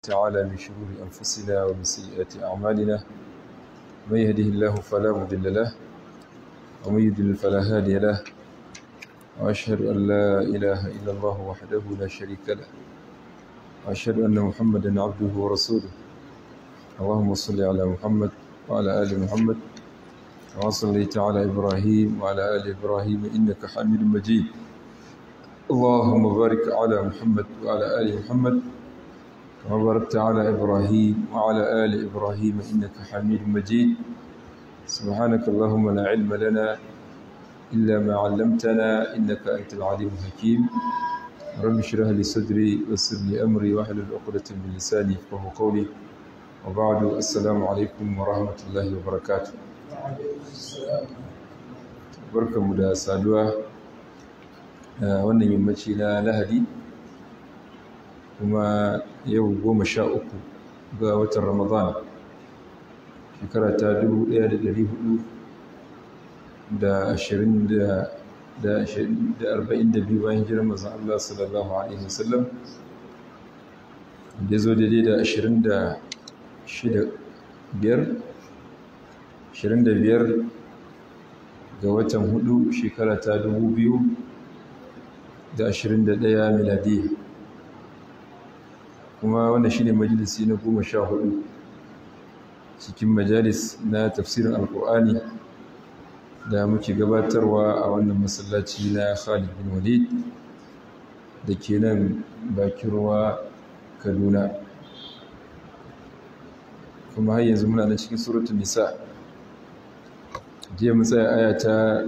تعالى من شرور أنفسنا ومن سيئات أعمالنا من يهده الله فلا مضل له ومن يضلل فلا هادي له وأشهد أن لا إله إلا الله وحده لا شريك له وأشهد أن محمدا عبده ورسوله اللهم صل على محمد وعلى آل محمد كما صليت على إبراهيم وعلى آل إبراهيم إنك حميد مجيد اللهم بارك على محمد وعلى آل محمد كما باركت على إبراهيم وعلى آل إبراهيم إنك حميد مجيد سبحانك اللهم لا علم لنا إلا ما علمتنا إنك أنت العليم الحكيم رب اشرح لي صدري ويسر لي أمري واحلل عقدة من لساني يفقهوا قولي وبعد السلام عليكم ورحمة الله وبركاته barkanmu da saduwa a wannan yammaci na lahadi kuma yau goma sha uku ga watan ramadan shekara ta dubu ɗaya da ɗari hudu da ashirin da arba'in da biyu bayan jiran mazan Allah sallallahu alaihi wasallam da zo daidai da ashirin da shida biyar ashirin da biyar ga watan hudu shekara ta dubu biyu da ashirin da ɗaya miladi kuma wannan shine majalisi na goma sha hudu cikin majalis na tafsirin alkur'ani da muke gabatarwa a wannan masallaci na khalid bin walid da ke nan bakin ruwa kaduna kuma har yanzu muna na cikin suratun nisa jiya mu tsaya aya ta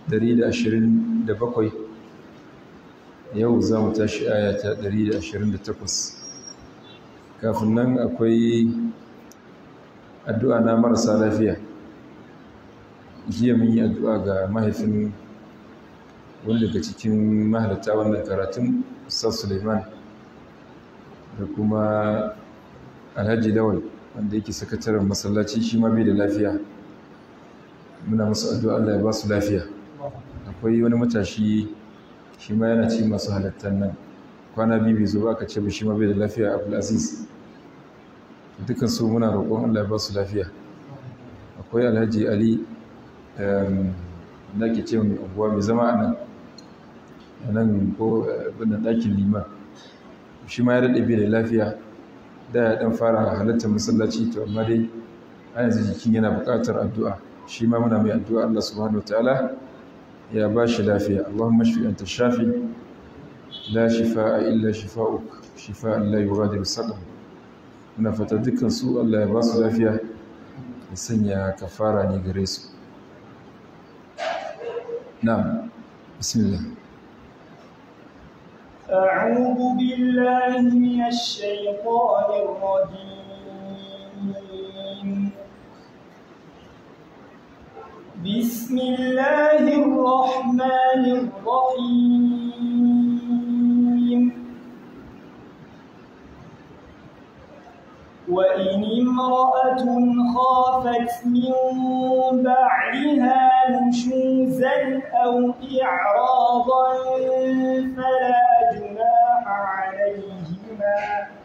127 yau za mu tashi aya ta 128 kafin nan akwai addu'a na marasa lafiya jiya mun yi addu'a ga mahaifin wanda daga cikin mahalarta wannan karatun Ustaz Suleiman da kuma Alhaji Lawal wanda yake sakataren masallaci shi ma bai da lafiya muna musu addu'a Allah ya ba su lafiya akwai wani matashi shi ma yana ci masu halattar nan kwana biyu bai zo ba aka ce ba shi ma bai da lafiya Abdulaziz dukkan su muna roƙon Allah ya ba su lafiya akwai Alhaji Ali da ke ce mai unguwa mai zama a nan a nan ko wannan ɗakin liman shi ma ya daɗe bai da lafiya da ya ɗan fara halittar masallaci to amma dai a yanzu jikin yana buƙatar addu'a shi ma muna mai addu'a Allah subhanahu wa ta'ala ya ba shi lafiya Allahumma shfi anta shafi la shifa'a illa shifa'uk shifa'an la yughadiru saqam muna fata dukkan su Allah ya ba su lafiya ya sanya kafara ne gare su نعم بسم الله أعوذ بالله من الشيطان الرجيم بسم الله الرحمن الرحيم وإن امرأة خافت من بعدها نشوزا أو إعراضا فلا جناح عليهما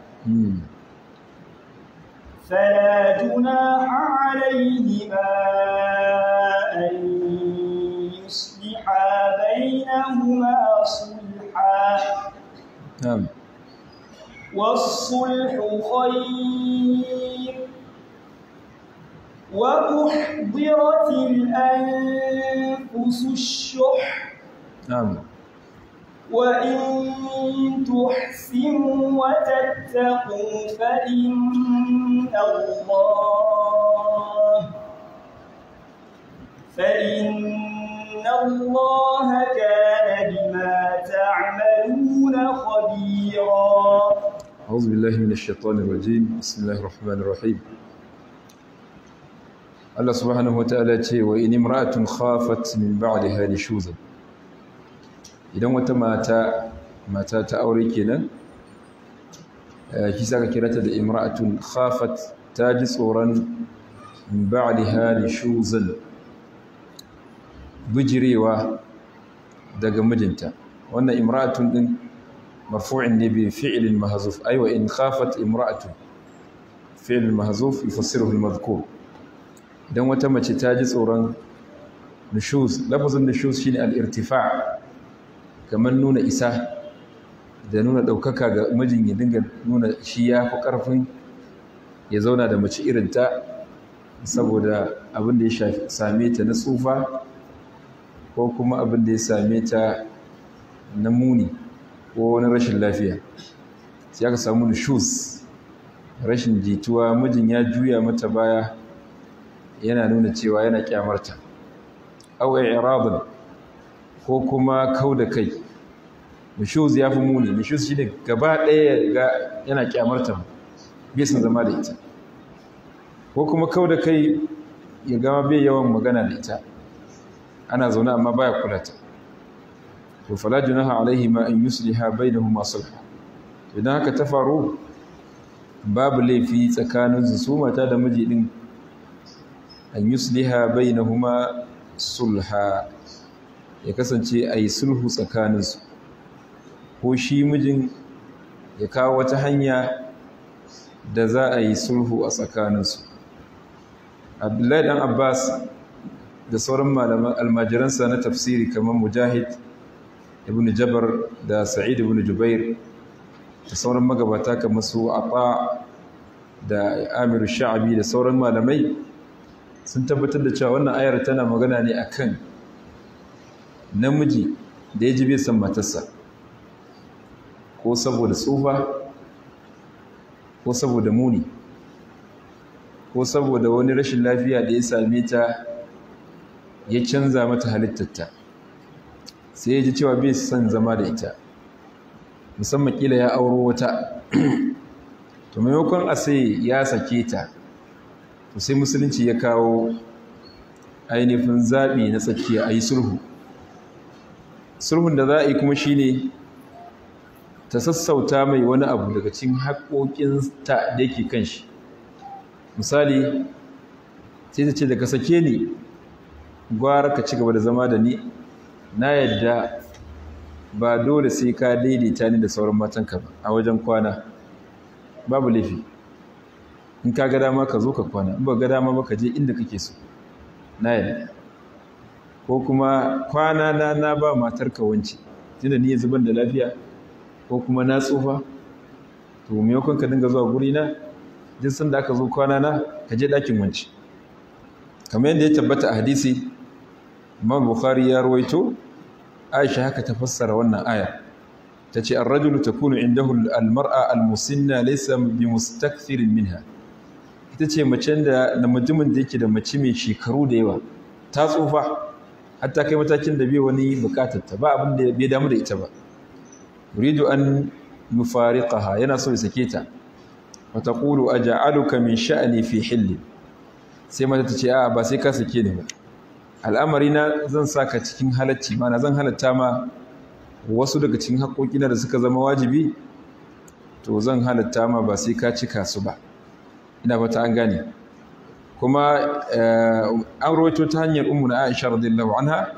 فلا جناح عليهما أن يصلحا بينهما صلحا نعم والصلح خير وأحضرت الأنفس الشح نعم وإن تحسنوا وتتقوا فإن الله فإن الله كان بما تعملون خبيرا أعوذ بالله من الشيطان الرجيم بسم الله الرحمن الرحيم Allah subhanahu wataala ce wa in imra'atun khafat min ba'daha nushuzan idan wata mata mata ta aure kenan shi saka kirata da imra'atun khafat ta ji tsoron min ba'daha nushuzan bijirewa daga mijinta wannan imra'atun din marfu'in ne bi fi'lin mahzuf ay wa in khafat imra'atun fi'il mahzuf yufassiruhu al-madhkur idan wata mace ta ji tsoron nushuz lafazin nushuz shine al-irtifa' kamar nuna isa da nuna ɗaukaka ga mijin ya dinga nuna shi ya fi ƙarfin ya zauna da mace irinta saboda abin da ya same ta na tsufa ko kuma abin da ya same ta na muni ko wani rashin lafiya sai aka samu nushuz rashin jituwa mijin ya juya mata baya yana nuna cewa yana kyamarta aw i'radun ko kuma kau da kai nushuz ya fi muni nushuz shine gaba ɗaya ga yana kyamarta bai san zama da ita ko kuma kau da kai ya gama bai yawan magana da ita ana zaune amma baya kula ta to fala junaha alaihi ma an yusliha bainahuma sulha idan haka ta faru babu laifi tsakanin su mata da miji din an yusliha bainahuma sulha ya kasance ayi sulhu tsakaninsu ko shi mijin ya kawo wata hanya da za a yi sulhu a tsakaninsu abdullahi dan abbas da sauran malaman almajiransa na tafsiri kamar mujahid ibn jabar da sa'id ibn jubair da sauran magabata kamar su ata da amir sha'abi da sauran malamai sun tabbatar da cewa wannan ayar tana magana ne akan namiji da ya ji bai san matarsa ko saboda tsufa ko saboda muni ko saboda wani rashin lafiya da ya same ta ya canza mata halittarta sai ya ji cewa bai son zama da ita musamman kila ya auro wata to maimakon a sai ya sake ta to sai musulunci ya kawo ainihin zaɓi na tsakiya a yi sulhu sulhun da za a yi kuma shine ta sassauta mai wani abu daga cikin haƙoƙinta da yake kan shi misali sai ta ce daga sake ni gwara ka ci gaba da zama da ni na yadda ba dole sai ka daidaita ni da sauran matanka ba a wajen kwana babu laifi in ka ga dama ka zo ka kwana in ba ga dama ba ka je inda kake so na yadda ko kuma kwana na na ba matarka wance tunda ni yanzu ban da lafiya ko kuma na tsufa to maimakon ka dinga zuwa guri na duk sanda aka zo kwana na ka je ɗakin wance kamar yadda ya tabbata a hadisi Imam Bukhari ya rawaito Aisha haka ta fassara wannan aya tace ar-rajulu takunu indahu al-mar'a al-musinna laysa bimustakthirin minha ita ce macen da na mutumin da yake da mace mai shekaru da yawa ta tsufa hatta kai matakin da bai wani bukatar ta ba abin da bai damu da ita ba yuridu an yufariqaha yana so ya sake ta wa taqulu aj'aluka min sha'ni fi hilli sai mata ta ce a'a ba sai ka sake ni ba al'amari na zan saka cikin halacci mana zan halatta ma wasu daga cikin haƙoƙina da suka zama wajibi to zan halatta ma ba sai ka cika su ba ina fata an gane kuma an rawaito ta hanyar ummu na Aisha radiyallahu anha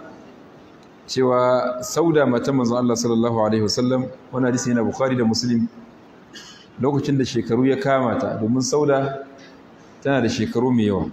cewa sauda mata manzon Allah sallallahu alaihi wasallam wannan hadisi yana Bukhari da Muslim lokacin da shekaru ya kama ta domin sauda tana da shekaru mai yawa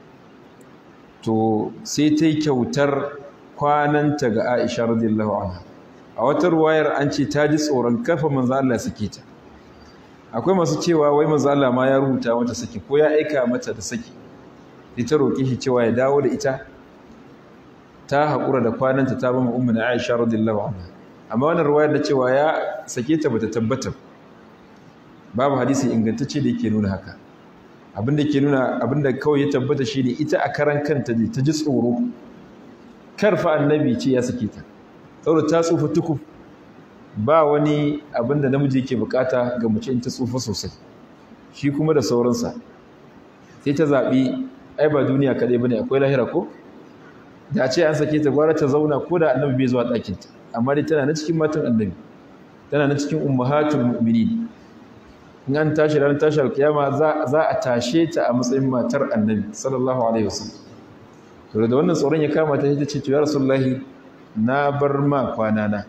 to sai ta yi kyautar kwananta ga Aisha radiyallahu anha a wata ruwayar an ce ta ji tsoron kafa manzo Allah sake ta akwai masu cewa wai manzo Allah ma ya rubuta mata saki ko ya aika mata da saki ita roƙi shi cewa ya dawo da ita ta haƙura da kwananta ta bama ummu na Aisha radiyallahu anha amma wannan ruwayar da cewa ya sake ta bata tabbata babu hadisi ingantacce da yake nuna haka abinda ke nuna abinda kawai ya tabbata shine ita a karan kanta ne ta ji tsoro karfa annabi ce ya sake ta tsoro ta tsufa tukuf ba wani abinda namiji yake bukata ga mace in ta tsufa sosai shi kuma da sauransa sai ta zaɓi ai ba duniya kaɗai bane akwai lahira ko da a ce an sake ta gwara ta zauna ko da annabi bai zuwa ɗakinta amma dai tana na cikin matan annabi tana na cikin ummahatul mu'minin in an tashi ranar tashi alkiyama za a tashe ta a matsayin matar annabi sallallahu alaihi wasallam to da wannan tsoron ya kama ta ita ce to ya rasulullahi na bar ma kwana na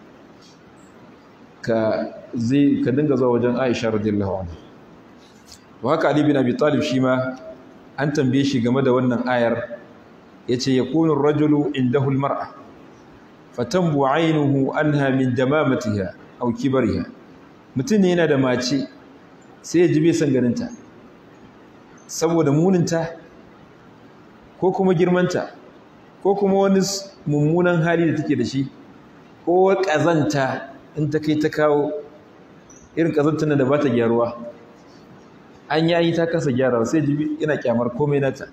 ka zai ka dinga zuwa wajen Aisha radiyallahu anha to haka Ali bin Abi Talib shi ma an tambaye shi game da wannan ayar yace yakunu ar-rajulu indahu al-mar'a fatanbu 'aynuhu anha min damamatiha aw kibariha mutum ne yana da mace sai ya ji bai san ganinta saboda muninta ko kuma girmanta ko kuma wani mummunan hali da take da shi ko ƙazanta in ta kai ta kawo irin ƙazantar da ba ta gyaruwa an yi an yi ta kasa gyarawa sai jibi yana kyamar komai nata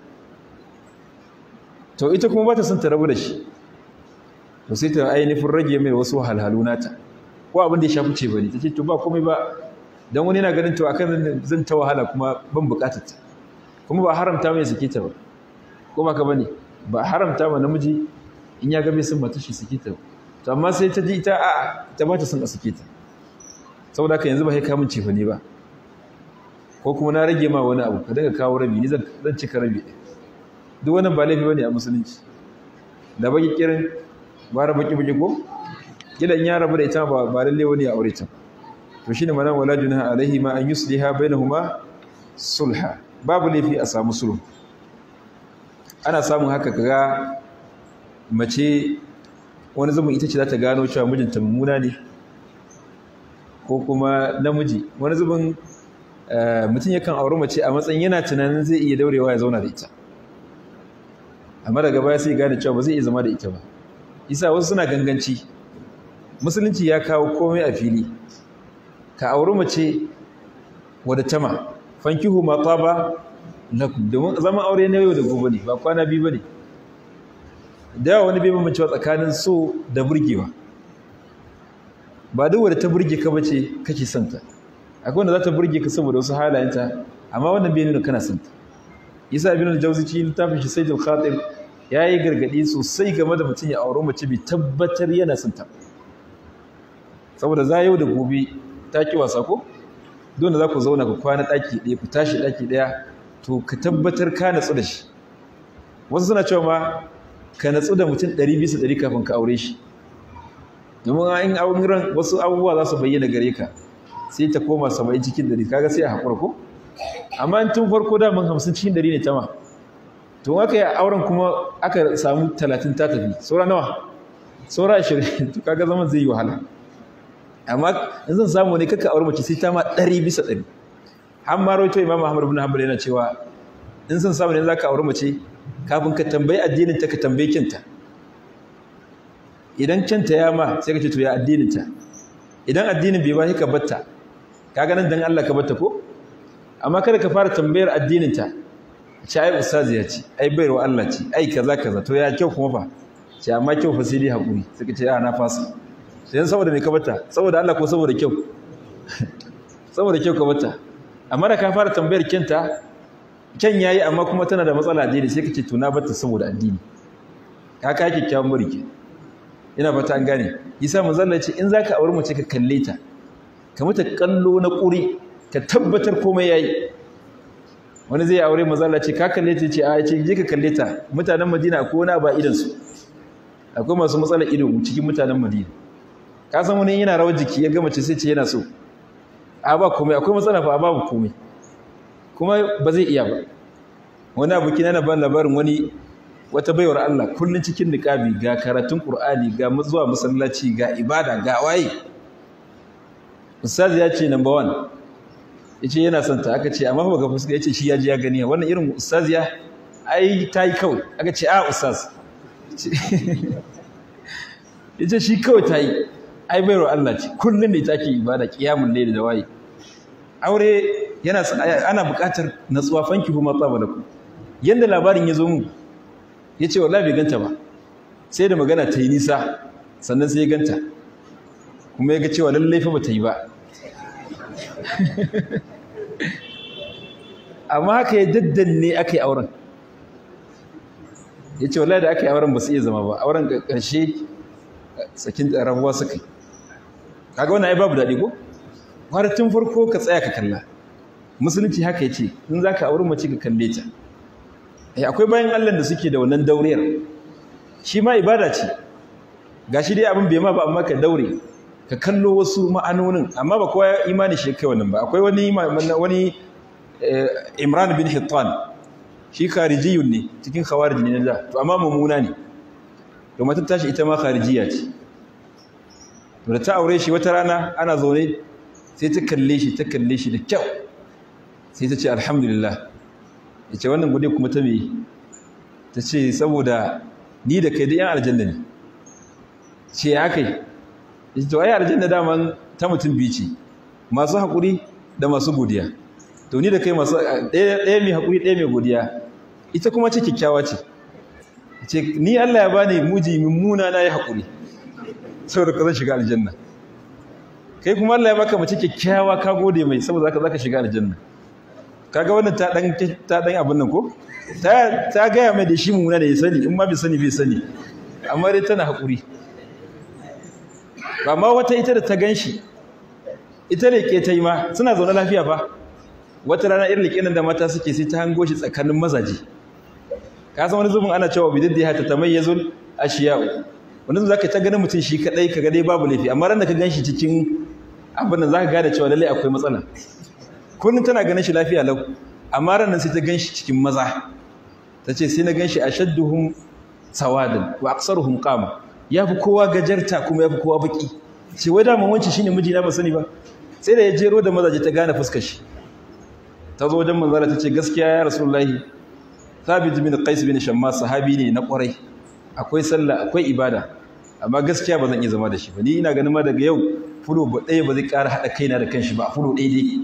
to ita kuma ba ta son ta rabu da shi to sai ta ainihin rage mai wasu halhalu nata ko abin da ya shafi ce bane ta ce to ba komai ba don wani yana ganin to akan zan ta wahala kuma ban bukatar ta kuma ba haramta mai sake ta ba ko ba ka bane ba haramta ma namiji in ya ga bai son mata shi sake ta to amma sai ta ji ita a ta ba ta son a sake ta saboda haka yanzu ba sai ka mun cefa ne ba ko kuma na rage ma wani abu ka daga kawo rabi ni zan cika rabi duk wannan ba laifi bane a musulunci da baki kirin ba baki baki ko gidan ya rabu da ita ba ba lalle wani a aure ta to shine mana wala junaha alaihi ma an yusliha bainahuma sulha babu laifi a samu sulhu ana samun haka kaga mace wani zaman ita ce za ta gano cewa mijinta mummuna ne ko kuma namiji wani zubin mutum yakan auri mace a matsayin yana tunanin zai iya daurewa ya zauna da ita amma daga baya sai gane cewa ba zai iya zama da ita ba isa wasu suna ganganci musulunci ya kawo komai a fili ka auri mace wadda tama fankihu ma taba lakum domin zaman aure na yau da gobe ne ba kwana biyu bane da yawa wani bai bambancewa tsakanin so da burgewa ba duk wadda ta burge ka bace kake son ta akwai wanda za ta burge ka saboda wasu halayenta amma wannan bai nuna kana son ta isa ibn al-jawzi ci littafin shi sayyid al-khatir yayi gargadi sosai game da mutum ya aure mace bai tabbatar yana son ta saboda za yau da gobe ta ki wasa ko dole za ku zauna ku kwana daki ɗaya ku tashi daki ɗaya to ka tabbatar ka natsu da shi wasu suna cewa ma ka natsu da mutum ɗari bisa ɗari kafin ka aure shi domin in auren wasu abubuwa za su bayyana gare ka sai ta koma saba'in cikin ɗari kaga sai a haƙura ko amma in tun farko daman hamsin cikin ɗari ne ta ma to aka yi auren kuma aka samu talatin ta tafi saura nawa saura ashirin to kaga zaman zai yi wahala amma in zan samu ne kaka aure mace sai ta ma ɗari bisa ɗari har ma rawaito imam ahmad ibn hanbal yana cewa in san samu ne zaka aure mace kafin ka tambayi addinin ta ka tambayi kinta idan kinta ya ma sai ka ce to ya addinin ta idan addinin bai ba sai ka batta kaga nan dan Allah ka batta ko amma kada ka fara tambayar addinin ta ce ai ustazi ya ce ai bayarwa Allah ce ai kaza kaza to ya kyau kuma fa ce amma kyau fa sai dai hakuri sai ka ce a na fasa sai saboda me ka batta saboda Allah ko saboda kyau saboda kyau ka batta amma da ka fara tambayar kyanta kyan yayi amma kuma tana da matsala addini sai kace to na batta saboda addini ka ka kikkiawan burki ina fata an gane isa manzalla ce in zaka aure mace ka kalle ta ka mata kallo na kuri ka tabbatar komai yayi wani zai aure manzalla ce ka kalle ta ce a ce je ka kalle ta mutanen Madina akwai wani ba idan su akwai masu matsalar ido cikin mutanen Madina ka san wani yana rawar jiki ya ga mace sai ce yana so a ba komai akwai matsala fa babu komai kuma ba zai iya ba wani aboki na ban labarin wani wata baiwar Allah kullun cikin niqabi ga karatun Qur'ani ga zuwa masallaci ga ibada ga waye ustaz ya ce number 1 yace yana son ta aka ce amma ba ga fuska yace shi ya ji ya gani wannan irin ustaz ya ai tayi kawai aka ce a ustaz yace shi kawai tayi ai baiwar Allah ce kullun ne take ibada qiyamul layl da waye aure yana ana buƙatar natsuwa fanki kuma tsaba da ku yanda labarin ya zo mu ya ce wallahi bai ganta ba sai da magana ta yi nisa sannan sai ya ganta kuma ya ga cewa lallai fa bata yi ba amma haka ya daddanne aka yi auren ya ce wallahi da aka yi auren ba su iya zama ba auren ƙarshe sakin rabuwa suka yi kaga wannan ai babu daɗi ko har tun farko ka tsaya ka kalla musulunci haka ya ce in za ka auri mace ka kalle ta akwai bayan allah da suke da wannan dauriyar shi ma ibada ce ga shi dai abin bai ma ba amma ka daure ka kallo wasu ma'anonin amma ba kowa imani shi kai wannan ba akwai wani wani Imran bin Hittan shi kharijiyun ne cikin khawarij ne da to amma mummuna ne to matar tashi ita ma kharijiya ce da ta aure shi wata rana ana zaune sai ta kalle shi ta kalle shi da kyau sai ta ce alhamdulillah ya ce wannan gode kuma ta me ta ce saboda ni da kai da yan aljanna ne ce ya kai ya ce to ai aljanna daman ta mutum biyu ce masu haƙuri da masu godiya to ni da kai masu ɗaya mai haƙuri ɗaya mai godiya ita kuma ce kyakkyawa ce ce ni Allah ya bani muji mummuna na yi haƙuri saboda ka zan shiga aljanna kai kuma Allah ya baka mace kyakkyawa ka gode mai saboda zaka zaka shiga aljanna kaga wannan ta dan ta dan abin nan ko ta ta gaya mai da shi mummuna da ya sani in ma bai sani bai sani amma dai tana haƙuri ba ma wata ita da ta ganshi ita ne ke ta yi ma suna zaune lafiya fa wata rana irin liƙinin da mata suke sai ta hango shi tsakanin mazaje ka san wani zubin ana cewa bidin da ya ta tamayyazul ashiya'u wani zubin zaka ta ganin mutum shi kadai ka dai babu laifi amma ran da ka ganshi cikin abin nan zaka gane cewa lallai akwai matsala kullun tana ganin shi lafiya lau amma ran nan sai ta ganshi cikin maza tace sai na ganshi ashadduhum sawadan wa aksaruhum qama yafi kowa gajarta kuma yafi kowa baki sai wai da wanci shine miji na ba sani ba sai da ya jero da mazaje ta gane fuskar shi ta zo wajen manzara ta ce gaskiya ya rasulullahi thabit bin qais bin shammas sahabi ne na kwarai akwai sallah akwai ibada amma gaskiya ba zan iya zama da shi ba ni ina ganin ma daga yau fulo ba ɗaya ba zai ƙara haɗa kaina da kanshi ba fulo ɗaya dai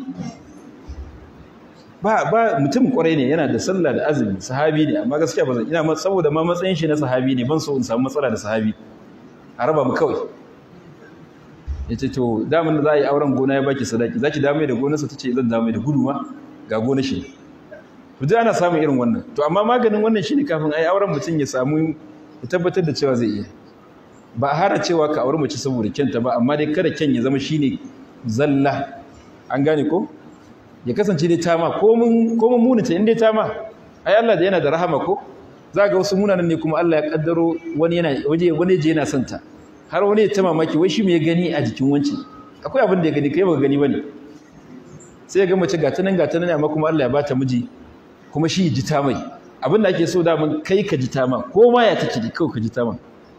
ba ba mutum kwarai ne yana da sallah da azumi sahabi ne amma gaskiya ba zan ina saboda ma matsayin shi na sahabi ne ban so in samu matsala da sahabi a raba mu kawai ya ce to damin da za a yi auren gona ya baki sadaki za ki dame da gonarsa ta ce zan dame da gudu ma ga gonar shi to dai ana samun irin wannan to amma maganin wannan shine kafin ai auren mutum ya samu ya tabbatar da cewa zai iya ba a hara cewa ka auri mace saboda kyanta ba amma dai kada kyan ya zama shine zalla an gane ko ya kasance dai tama ko mun ko mun munita in dai tama ai Allah da yana da rahama ko za ga wasu munanan ne kuma Allah ya kaddaro wani yana waje wani je yana son ta har wani ya ta mamaki wai shi me ya gani a jikin wanci akwai abin da ya gani kai baka gani bane sai ya ga mace gata nan gata nan amma kuma Allah ya bata miji kuma shi ji ta mai abin da ake so da mun kai ka ji ta ma ko ma ya take kawai ka ji ta ma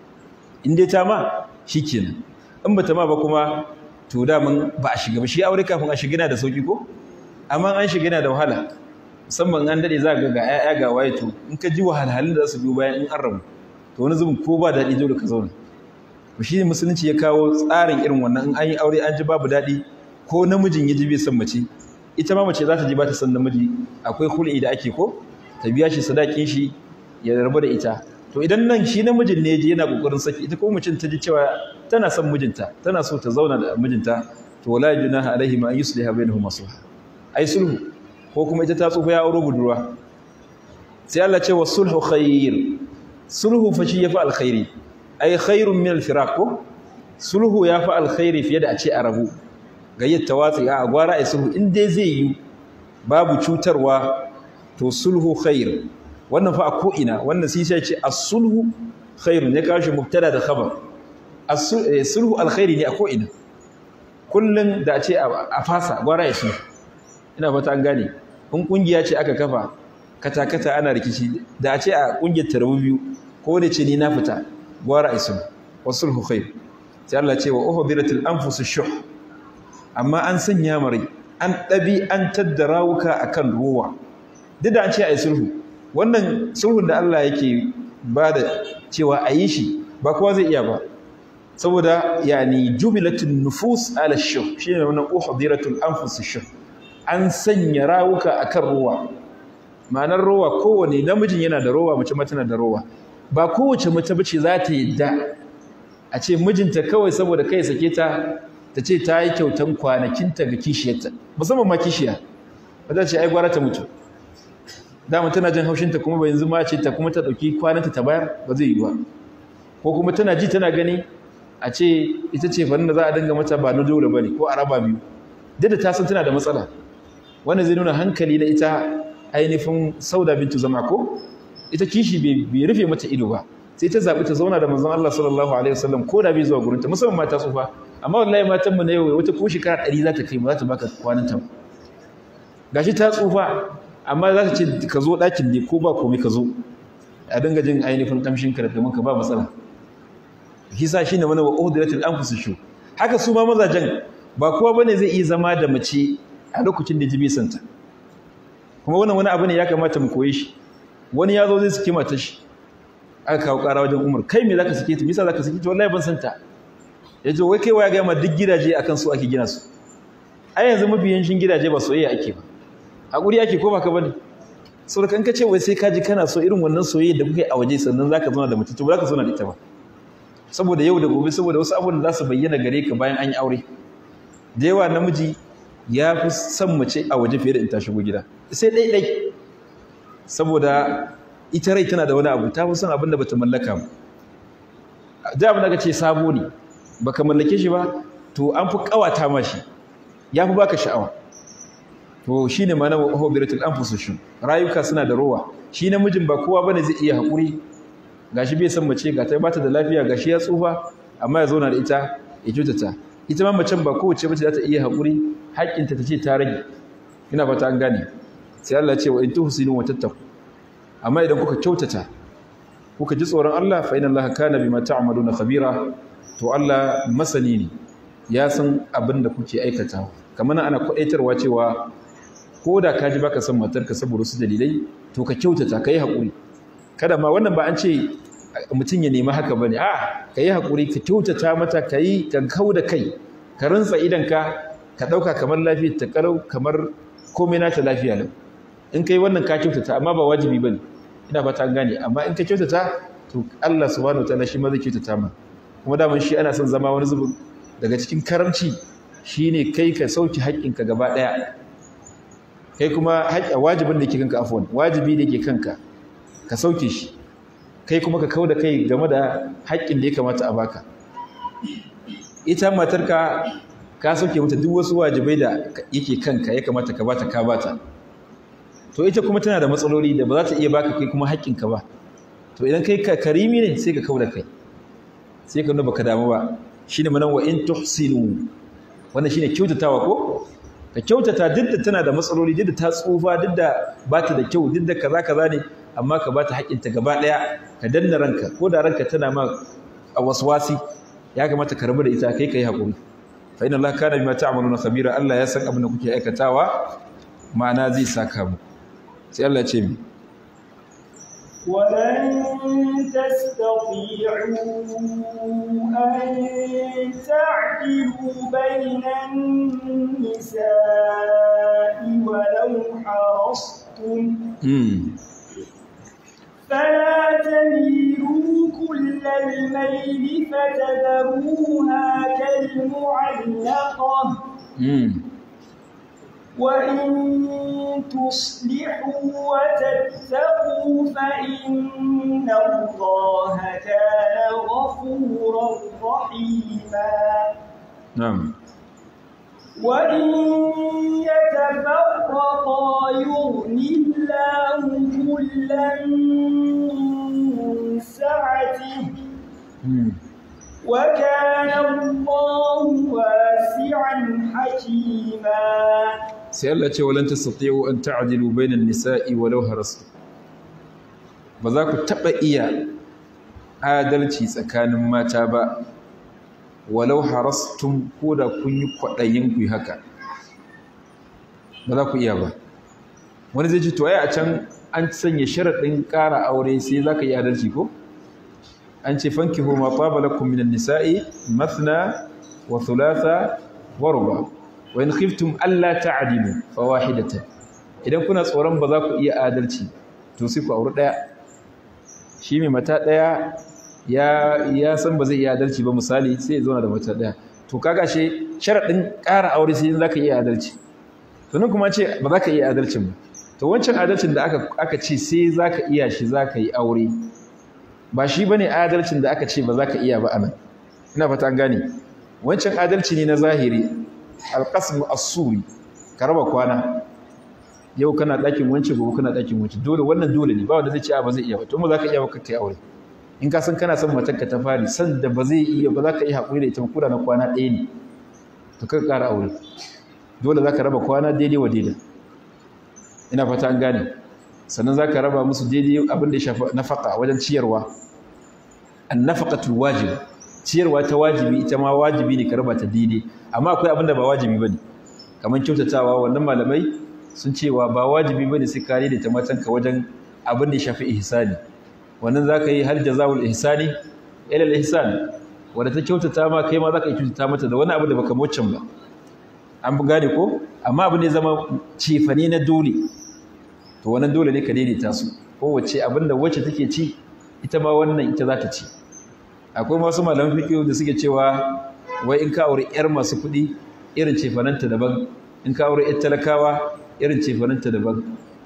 in dai ta ma shikenan in bata ma ba kuma to da mun ba a shiga ba shi aure kafin a shiga yana da sauki ko amma an shiga yana da wahala musamman an dade za ga ga ƴaƴa ga waye to in ka ji wahalhalun da za su biyo bayan in an rabu to wani zubin ko ba daɗi dole ka zauna to shi musulunci ya kawo tsarin irin wannan in an yi aure an ji babu daɗi ko namijin ya ji bai son mace ita ma mace za ta ji ba ta son namiji akwai hulɗi da ake ko ta biya shi sadakin shi ya rabu da ita to idan nan shi namijin ne ji yana kokarin saki ita ko mutum ta ji cewa tana son mijinta tana so ta zauna da mijinta to wala junaha alaihi ma yusliha bainahuma sulh ai sulhu ko kuma ita ta tsufa ya auro budurwa sai Allah ce wa sulhu khair sulhu fa shi yafi alkhairi ai khairun min alfiraq ko sulhu yafi alkhairi fiye da a ce a rabu gayyar tawatsi a gwara ai sulhu in dai zai yi babu cutarwa to sulhu khair wannan fa a ko ina wannan sai sai ce as-sulhu khairun ya kawo shi mubtada da khabar as-sulhu alkhairi ne a ko ina kullun da a ce a fasa gwara ai sulhu ina fata an gane in kungiya ce aka kafa kata-kata ana rikici da a ce a kungiyar tarabu biyu ko da ce ni na fita gwara isun wasulhu khair sai Allah ce wa uhdiratil anfusu shuh amma an sanya mare an dabi an tadda rawuka akan ruwa duk da an ce ai sulhu wannan sulhun da Allah yake ba da cewa a yi shi ba kowa zai iya ba saboda yani jubilatun nufus ala shuh shine wannan uhdiratul anfusu shuh an sanya rawuka akan ruwa ma'anar rowa kowane namijin yana da rowa mace ma tana da rowa ba kowace mace bace za ta yadda a ce mijinta kawai saboda kai sake ta ta ce ta yi kyautan kwanakinta ga kishiyarta musamman ma kishiya ba za ce ai gwara ta mutu dama tana jin haushinta kuma ba yanzu ma ce ta kuma ta ɗauki kwananta ta bayar ba zai yi ba ko kuma tana ji tana gani a ce ita ce fa da za a dinga mata ba na dole ba ne ko a raba biyu duk da ta san tana da matsala wannan zai nuna hankali na ita ainihin sauda bintu zama ko ita kishi bai rufe mata ido ba sai ta zaɓi ta zauna da manzon Allah sallallahu alaihi wasallam ko da bai zuwa gurinta musamman mata tsufa amma wallahi matan mu na yau wata ko shekara ɗari za ta kai ba za ta baka kwanan ta gashi ta tsufa amma za ta ce ka zo ɗakin ne ko ba komai ka zo a dinga jin ainihin ƙamshin ka da domin ka ba matsala hisa shi ne mana wa uhdilatil anfusu shu haka su ma mazajen ba kowa bane zai iya zama da mace a lokacin da jibi santa kuma wannan wani abu ne ya kamata mu koyi shi wani ya zo zai saki mata shi aka kawo ƙara wajen umar kai me zaka sake ta bisa zaka sake ta wallahi ban santa ya ce wai kai waya ga ma duk gidaje akan su ake gina su ai yanzu mafi yancin gidaje ba soyayya ake ba hakuri ake ko baka bane saboda kan ka ce wai sai ka ji kana so irin wannan soyayya da kuke a waje sannan zaka zauna da mace to ba zaka zauna da ita ba saboda yau da gobe saboda wasu abubuwan da za su bayyana gare ka bayan an yi aure da yawa namiji ya fi son mace a waje fiye da in ta shigo gida sai dai dai saboda ita rai tana da wani abu ta fi son abin da bata mallaka ba da abin da ka ce sabo ne baka mallake shi ba to an fi kawata ma shi ya fi baka sha'awa to shine ma na hobiratul anfusushun rayuka suna da rowa shi namijin ba kowa bane zai iya hakuri gashi bai san mace ga ta bata da lafiya gashi ya tsufa amma ya zauna da ita ya cutata ita ma macen ba kowace mace za ta iya hakuri haƙƙinta ta ce ta rage ina fata an gane sai Allah ya ce wa in tuhsinu wa tattaqu amma idan kuka kyautata kuka ji tsoron Allah fa inna Allah kana bima ta'maluna khabira to Allah masani ne ya san abin da kuke aikatawa kamar ana kwadaitarwa cewa ko da ka ji baka son matarka saboda su dalilai to ka kyautata ka yi haƙuri kada ma wannan ba an ce mutum ya nemi haka ba ne a ka yi haƙuri ka kyautata mata ka yi ka kau da kai ka rantsa idanka ka ɗauka kamar lafiya ta ƙarau kamar komai nata lafiya lau in ka yi wannan ka kyautata amma ba wajibi ba ne ina fata an gane amma in ka kyautata to Allah subhanahu wataala shi ma zai kyautata ma kuma daman shi ana son zama wani zubin daga cikin karamci shine kai ka sauki haƙƙinka gaba ɗaya kai kuma wajibin da ke kanka afwan wajibi da ke kanka ka sauke shi kai kuma ka kauda kai game da haƙƙin da ya kamata a baka ita matarka ka sauke mata duk wasu wajibai da yake kanka ya kamata ka bata ka bata to ita kuma tana da matsaloli da ba za ta iya baka kai kuma haƙƙinka ba to idan kai ka karimi ne sai ka kauda kai sai ka nuna baka damu ba shine manan wa in tuhsinu wannan shine kyautatawa ko ka kyautata duk da tana da matsaloli duk da ta tsufa duk da ba ta da kyau duk da kaza kaza ne amma ka ba ta haƙƙinta gaba ɗaya ka danna ranka ko da ranka tana ma a waswasi ya kamata ka rabu da ita kai kai haƙuri fa inna Allah kana bima ta'maluna khabira Allah ya san abin da kuke aikatawa ma'ana zai saka mu sai Allah ya ce mi ولن تستطيعوا أن تعدلوا بين النساء ولو حرصتم فلا تميلوا كل الميل فتذروها كالمعلقة وإن تصلحوا وتتقوا فإن الله كان غفورا رحيما نعم وإن يتفرقا يغني الله كلا من سعته وكان الله واسعا حكيما sai Allah ce walan tastati'u an ta'dilu bainan nisa'i walau harastu ba za ku taba iya adalci tsakanin mata ba walau harastum ko da kun yi kwadayin ku haka ba za ku iya ba wani zai ce to ai a can an sanya sharadin ƙara aure sai za ka yi adalci ko an ce fankihu ma taba lakum minan nisa'i mathna wa thulatha wa ruba' wa in khiftum alla ta'dilu fawahidatan idan kuna tsoron ba za ku iya adalci to sai ku auri daya shi mai mata daya ya ya san ba zai iya adalci ba misali sai ya zauna da mata daya to kaga she sharadin ƙara aure sai za ka iya adalci to nan kuma ce ba za ka iya adalcin ba to wancan adalcin da aka aka ce sai za ka iya shi za ka yi aure ba shi bane adalcin da aka ce ba za ka iya ba anan ina fata an gane wancan adalci ne na zahiri alƙasmu as-suri ka raba kwana yau kana ɗakin wance gobe kana ɗakin wance dole wannan dole ne ba wanda zai ce a ba zai iya ba to mu za ka iya ba kai aure in ka san kana son matarka ta fari san da ba zai iya ba za ka yi haƙuri da ita kura na kwana ɗaya ne to ka ƙara aure dole za ka raba kwana daidai wa daidai ina fata an gane sannan za ka raba musu daidai abin da ya shafi nafaka wajen ciyarwa an nafaqatul wajib ciyarwa ta wajibi ita ma wajibi ne ka raba ta daidai amma akwai abin da ba wajibi bane kamar kyautatawa wannan malamai sun cewa ba wajibi bane sai ka daidaita matanka wajen abin da ya shafi ihsani wannan za ka yi har jazawul ihsani ila al-ihsan wanda ta kyautata ma kai ma za ka yi kyautata mata da wani abu da baka mocin ba an fi gane ko amma abin da ya zama cefane na dole to wannan dole ne ka daidaita su kowace abin da wacce take ci ita ma wannan ita za ta ci akwai masu malaman fiqh da suke cewa wai in ka aure yar masu kuɗi irin cefananta daban in ka aure yar talakawa irin cefananta daban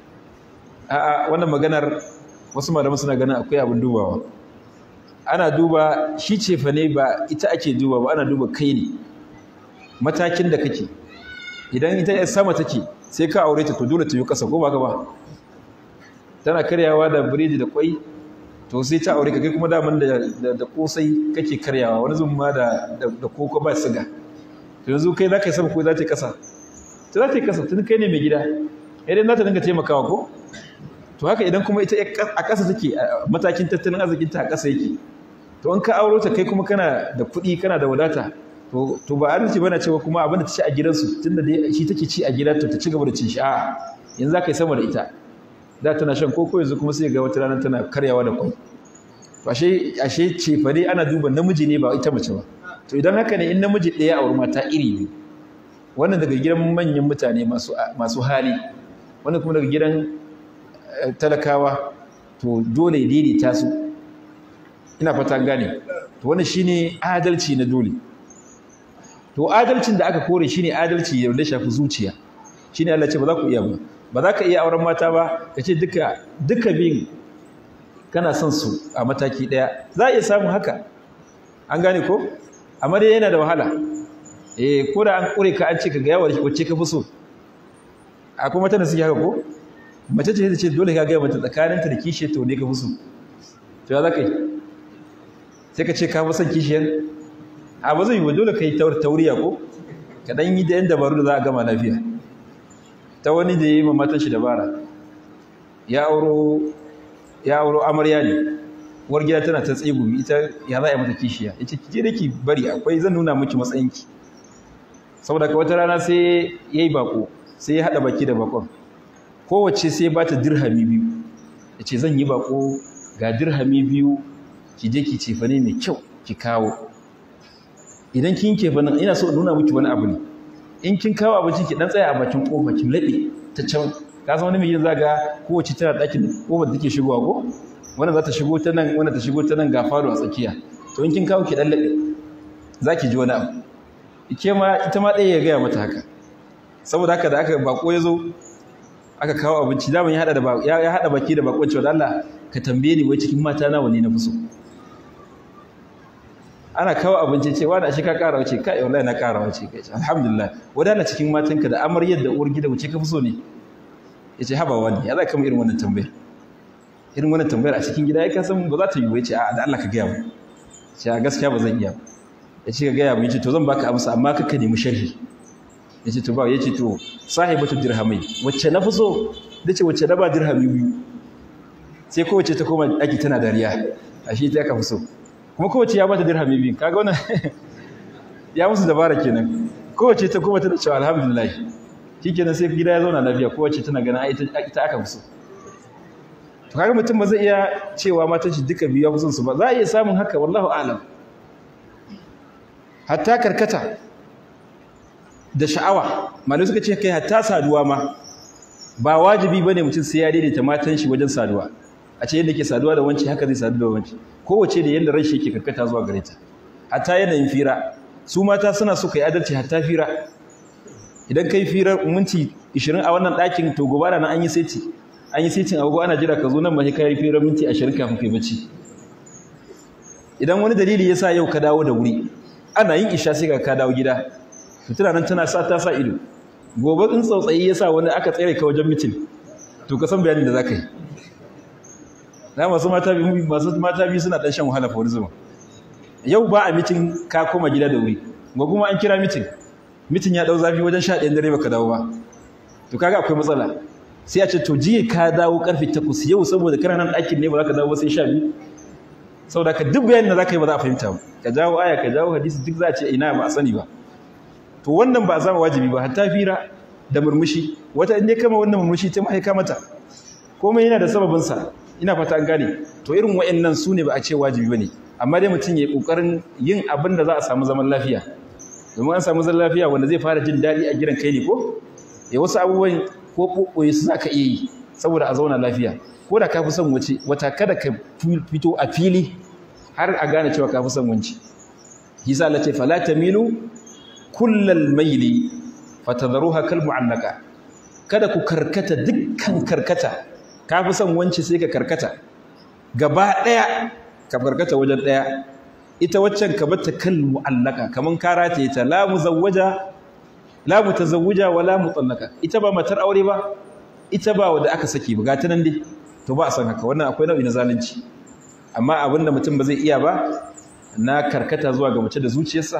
a'a wannan maganar wasu malaman suna ganin akwai abin dubawa ana duba shi cefane ba ita ake duba ba ana duba kai ne matakin da kake idan ita yar sama take sai ka aure ta to dole ta yi kasa ko ba ka ba tana karyawa da biredi da kwai to sai ta aure ka kai kuma daman da da kosai kake karyawa wani zun ma da da koko ba siga to yanzu kai za ka yi sama ko za ta yi kasa to za ta yi kasa tun kai ne mai gida idan za ta dinga taimakawa ko to haka idan kuma ita a ƙasa take matakin tattalin arzikin ta a ƙasa yake to in ka auro ta kai kuma kana da kuɗi kana da wadata to to ba arziki bane cewa kuma abin da ta ci a gidansu tunda dai shi take ci a gida to ta ci gaba da cin shi a'a yanzu za ka yi sama da ita da tana shan koko yanzu kuma sai ga wata rana tana karyawa da kwai to ashe ashe cefa dai ana duba namiji ne ba ita mace ba to idan haka ne in namiji ɗaya auri mata iri ne wannan daga gidan manyan mutane masu masu hali wannan kuma daga gidan talakawa to dole ya daidaita su ina fata gane to wannan shine adalci na dole to adalcin da aka kore shine adalci da shafi zuciya shine Allah ce ba za ku iya ba ba za ka iya auren mata ba ka ce duka duka bin kana son su a mataki daya za a iya samun haka an gane ko amma dai yana da wahala eh ko da an kure ka an ce ka ga yawa wacce ka fi so akwai mata da suke haka ko mace ce ta ce dole ka gaya mata tsakaninta da kishiyar ta ne ka fi so to ya za ka yi sai ka ce ka fi son kishiyar a ba zai yi wa dole ka yi tauriya ko ka ɗan yi da yan dabaru da za a gama lafiya ta wani da ya yi mamatan shi dabara ya auro ya auro amarya ne uwar gida tana ta tsegumi ita ya za a yi mata kishiya ya ce kije da ki bari akwai zan nuna miki matsayinki saboda ka wata rana sai ya yi bako sai ya haɗa baki da bakon kowace sai ba ta dirhami biyu ya ce zan yi bako ga dirhami biyu ki je ki cefane mai kyau ki kawo idan kin cefanen ina so nuna miki wani abu ne in kin kawo abinci ki dan tsaya a bakin kofa ki laɓe ta can ka san wani mai yin zaga kowace tana ɗakin kofar take shigowa ko wannan za ta shigo ta nan wannan ta shigo ta nan ga falo a tsakiya to in kin kawo ki dan laɓe za ki ji wani abu ike ma ita ma ɗaya ya gaya mata haka saboda haka da aka bako ya zo aka kawo abinci daman ya hada da ya hada baki da bakon cewa Allah ka tambaye ni wai cikin mata nawa ne na fi so ana kawo abinci ce wani ashe ka kara wace kai wallahi na kara wace kai alhamdulillah wadana cikin matanka da amaryar da uwar gida wace ka fi so ne yace haba wani ya za ka mu irin wannan tambayar irin wannan tambayar a cikin gida ya ka san ba za ta yi ba yace a da Allah ka gaya mu ce a gaskiya ba zan iya ba yace ka gaya mu yace to zan baka amsa amma ka ka nemi sharhi yace to ba yace to sahibatu dirhamai wacce na fi so dace wacce na ba dirhami biyu sai kowace ta koma ɗaki tana dariya ashe ta ka fi so kuma kowace ya bata dirhami biyu kaga wannan ya musu dabara kenan kowace ta koma tana cewa alhamdulillah shikenan sai gida ya zauna lafiya kowace tana ganin ai ita aka fi so to kaga mutum ba zai iya cewa matan shi duka biyu ya fi son su ba za a iya samun haka wallahu a'lam hatta karkata da sha'awa malai suka ce kai hatta saduwa ma ba wajibi bane mutum sai ya daidaita matan shi wajen saduwa a ce yadda ke saduwa da wanci haka zai sadu da wanci kowace da yadda ran shi yake karkata zuwa gare ta hatta yanayin fira su mata suna so kai adalci hatta fira idan kai fira minti 20 a wannan ɗakin to gobe na an yi seti an yi setin agogo ana jira ka zo nan ba sai kai fira minti 20 kafin kai bacci idan wani dalili yasa yau ka dawo da wuri ana yin isha sai ka dawo gida fitila nan tana sa ta sa ido gobe in tsautsayi ya sa wani aka tsere ka wajen mitin to ka san bayanin da za ka yi na masu mata biyu masu mata biyu suna ɗan shan wahala fa wani zuma yau ba a mitin ka koma gida da wuri gobe kuma an kira mitin mitin ya ɗau zafi wajen sha ɗayan dare baka dawo ba to kaga akwai matsala sai a ce to jiya ka dawo karfe takwas yau saboda kana nan ɗakin ne ba za ka dawo sai sha biyu saboda ka duk bayanin da za ka yi ba za a fahimta ba ka jawo aya ka jawo hadisi duk za a ce ina ba a sani ba to wannan ba a zama wajibi ba hatta fira da murmushi wata in dai kama wannan murmushi ta mahaika mata komai yana da sababinsa ina fata an gane to irin wa'annan su ne ba a ce wajibi ba ne amma dai mutum ya yi ƙoƙarin yin abin da za a samu zaman lafiya domin an samu zaman lafiya wanda zai fara jin daɗi a gidan kai ne ko ya wasu abubuwan ko ɓoɓɓoye su za ka iya yi saboda a zauna lafiya ko da ka fi son wace wata kada ka fito a fili har a gane cewa ka fi son wance hisa Allah ce fala tamilu kullal maili fatadharuha kal mu'allaka kada ku karkata dukkan karkata ka fi son wance sai ka karkata gaba ɗaya ka karkata wajen ɗaya ita waccan ka bata kal mu'allaka kaman ka rataye ta la muzawwaja la mutazawwija wala mutallaka ita ba matar aure ba ita ba wanda aka saki ba gata nan dai to ba a san haka wannan akwai nau'i na zalunci amma abinda mutum ba zai iya ba na karkata zuwa ga mace da zuciyarsa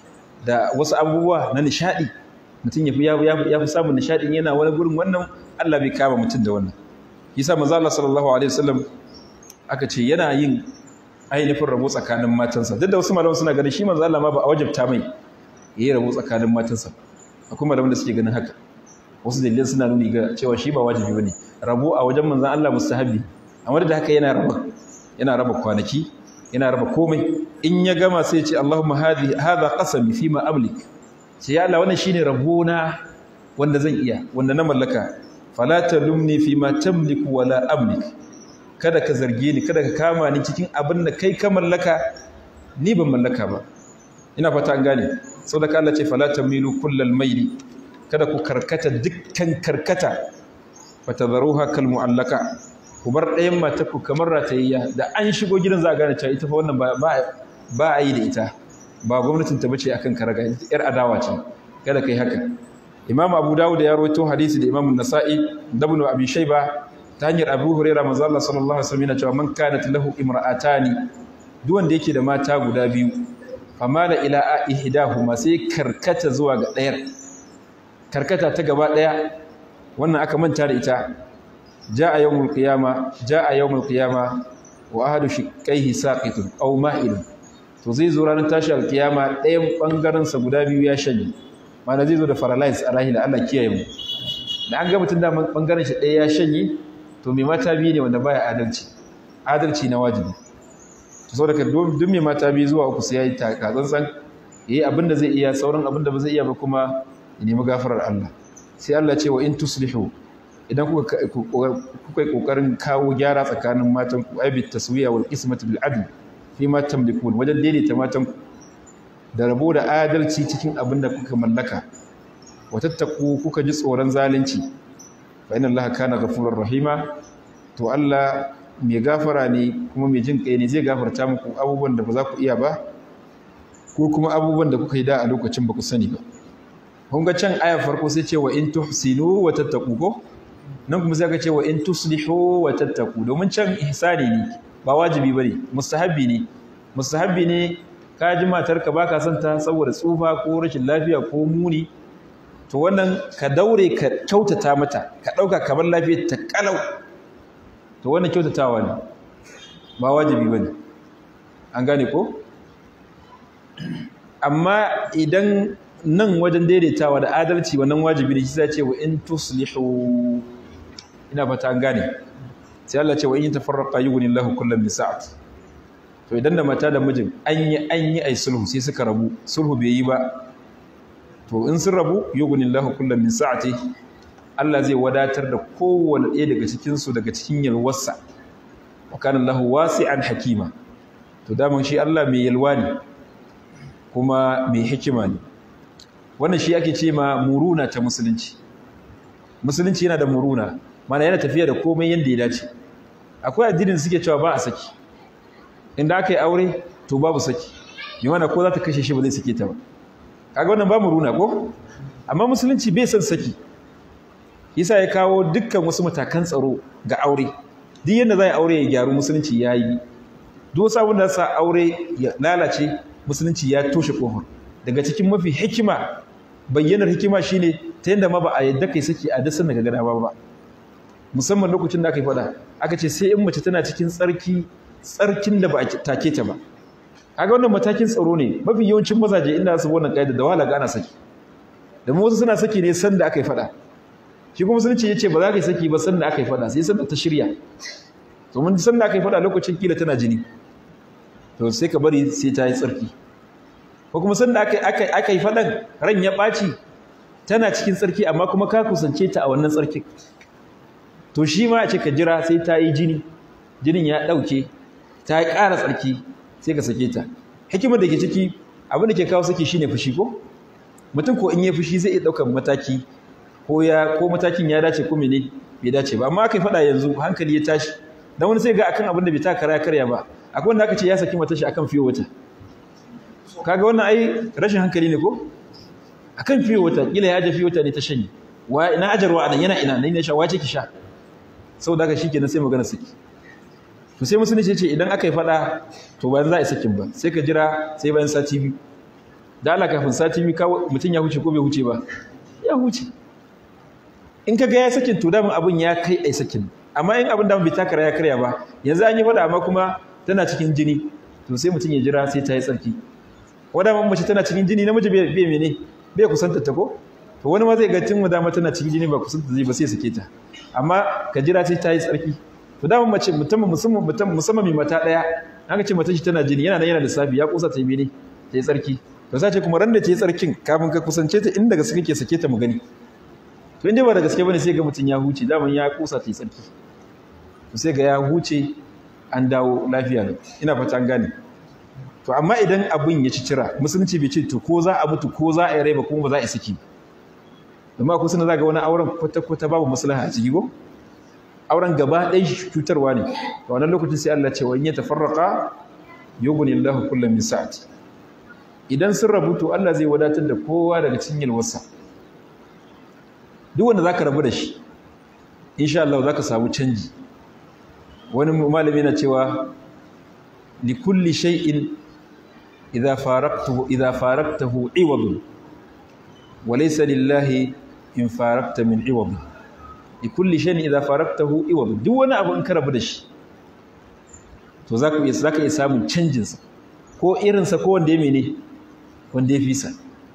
da wasu abubuwa na nishadi mutum ya fi ya fi samun nishadin yana wani gurin wannan Allah bai kama mutum da wannan yasa manzo Allah sallallahu alaihi wasallam aka ce yana yin ainihin rabo tsakanin matansa duk da wasu malaman suna ganin shi manzo Allah ma ba a wajabta mai yayi rabo tsakanin matansa akwai malaman da suke ganin haka wasu dalilan suna nuni ga cewa shi ba wajibi bane rabo a wajen manzon Allah mustahabi amma da haka yana raba yana raba kwanaki yana raba komai in ya gama sai ya ce Allahumma hadi hadha qasami fi ma amlik sai ya Allah wannan shine rabona wanda zan iya wanda na mallaka fala talumni fi ma tamliku wala amlik kada ka zarge ni kada ka kama ni cikin abin da kai ka mallaka ni ban mallaka ba ina fata an gane saboda Allah ce fala tamilu kullal mayli kada ku karkata dukkan karkata fatadharuha kal mu'allaka ku bar ɗayan mata ku kamar ratayayya da an shigo gidan za a gane cewa ita fa wannan ba ba a yi da ita ba gwamnatin ta bace akan karaga yar adawa ce kada kai haka imam abu dawud ya rawaito hadisi da imam nasa'i da ibn abi shayba ta hanyar abu hurairah manzo Allah sallallahu alaihi wasallam yana cewa man kanat lahu imra'atani duk wanda yake da mata guda biyu famala ila ihdahuma sai karkata zuwa ga ɗayar karkata ta gaba ɗaya wannan aka manta da ita jaa yawmul qiyama jaa yawmul qiyama wa ahadu shiqqaihi saqitun aw ma'ilun to zai zo ranar tashi alkiyama ɗayan bangaren sa guda biyu ya shanye mana zai zo da paralyze a rahila Allah kiyaye mu da an ga mutum da bangaren shi ɗaya ya shanye to mai mata biyu ne wanda baya adalci adalci na wajibi to saboda ka duk mai mata biyu zuwa uku sai yayi takatsantsan yayi abin da zai iya sauran abin da ba zai iya ba kuma ya nemi gafarar Allah sai Allah ce wa in tuslihu idan kuka kuka yi kokarin kawo gyara tsakanin matan ku ai bit taswiya wal qismati bil adl fi ma tamlikun wajen daidaita matan ku da rabo da adalci cikin abin da kuka mallaka wa tattaku kuka ji tsoron zalunci fa inna allaha kana ghafurur rahima to Allah mai gafara ne kuma mai jin kai ne zai gafarta muku abubuwan da ba za ku iya ba ko kuma abubuwan da kuka yi da a lokacin ba ku sani ba kun ga can ayar farko sai ce wa in tuhsinu wa tattaqu ko nan kuma sai ka ce wa in tuslihu wa tattaqu domin can ihsani ne ba wajibi bane mustahabbi ne mustahabbi ne ka ji matarka baka son ta saboda tsufa ko rashin lafiya ko muni to wannan ka daure ka kyautata mata ka dauka kamar lafiyar ta kalau to wannan kyautatawa ne ba wajibi bane an gane ko amma idan nan wajen daidaitawa da adalci wannan wajibi ne shi sai ce wa in tuslihu ina fata an gane sai Allah ce wa in tafarraqa yughnillahu kullam min sa'at to idan da mata da mijin an yi an yi ai sulhu sai suka rabu sulhu bai yi ba to in sun rabu yughnillahu kullam min sa'ati Allah zai wadatar da kowanne ɗaya daga cikin su daga cikin yalwarsa wa kana Allahu wasi'an hakima to daman shi Allah mai yalwa ne kuma mai hikima ne wannan shi ake ce ma muruna ta musulunci musulunci yana da muruna mana yana tafiya da komai yadda ya dace akwai addinin da suke cewa ba a saki inda aka yi aure to babu saki yi mana ko za ta kashe shi ba zai sake ta ba kaga wannan ba muruna ko amma musulunci bai son saki yasa ya kawo dukkan wasu matakan tsaro ga aure duk yadda za a aure ya gyaru musulunci ya yi duk wasu abin da sa aure ya lalace musulunci ya toshe kofar daga cikin mafi hikima bayyanar hikima shine ta yadda ma ba a yadda kai saki a dasan daga gada ba musamman lokacin da aka yi faɗa aka ce sai in mace tana cikin tsarki tsarkin da ba a take ta ba kaga wannan matakin tsaro ne mafi yawancin mazaje inda su wannan kaida da wahala ga ana saki da wasu suna saki ne sanda aka yi faɗa shi kuma sun ce ya ce ba za ka yi saki ba sanda aka yi faɗa sai sanda ta shirya domin sanda aka yi faɗa lokacin kila tana jini to sai ka bari sai ta yi tsarki ko kuma sanda aka yi faɗan ran ya ɓaci tana cikin tsarki amma kuma ka kusance ta a wannan tsarkin to shi ma a ce ka jira sai ta yi jini jinin ya ɗauke ta yi ƙara tsarki sai ka sake ta hikimar da ke ciki abin da ke kawo saki shine fushi ko mutum ko in ya fushi zai iya ɗaukar mataki ko ya ko matakin ya dace ko mene bai dace ba amma aka yi faɗa yanzu hankali ya tashi dan wani sai ga akan abin da bai ta karya karya ba akwai wanda aka ce ya saki mata shi akan fiye wata kaga wannan ai rashin hankali ne ko akan fiye wata kila ya je fiye wata ne ta shanye wa ina ajarwa anan yana ina ne sha wace ki sha saboda haka shikenan sai magana saki to sai musulunci ce idan aka yi fada to bayan za a yi sakin ba sai ka jira sai bayan sati biyu da Allah kafin sati biyu mutum ya huce ko bai huce ba ya huce in ka ga ya sakin to damin abin ya kai ai sakin amma in abin da bai takara ya karya ba yanzu an yi fada amma kuma tana cikin jini to sai mutum ya jira sai ta yi tsarki wadda mace tana cikin jini namiji bai mene bai kusanta ta ko to wani ma zai ga tun dama tana cikin jini ba kusanta zai ba sai sake ta amma ka jira sai ta yi tsarki to dama mace mutum musamman mutum musamman mai mata daya aka ce mata shi tana jini yana nan yana da safi ya kusa ta yi mene ta yi tsarki to sai ce kuma ran da ta yi tsarkin kafin ka kusance ta inda gaske kake sake ta mu gani to inda ba da gaske bane sai ga mutum ya huce daman ya kusa ta yi tsarki to sai ga ya huce an dawo lafiya ne ina fata an gane to amma idan abin ya ci cira musulunci bai ce to ko za a mutu ko za a yi rai ba kuma ba za a yi saki amma akwai suna za ga wani auren kwata-kwata babu maslaha a ciki ko auren gaba ɗaya cutarwa ne a wannan lokacin sai Allah ce wa in ya tafarraqa yughni Allahu kullam min sa'ati idan sun rabu to Allah zai wadatar da kowa daga cikin yalwarsa duk wanda zaka rabu da shi insha Allah zaka samu canji wani malami yana cewa li kulli shay'in idza faraqtahu idza faraqtahu iwadun wa laysa lillahi in faraqta min iwad li kulli shay'in idza faraqtahu iwad duk wani abu in ka rabu da shi to zaka iya zaka iya samun canjin sa ko irin sa ko wanda ya mene wanda ya fisa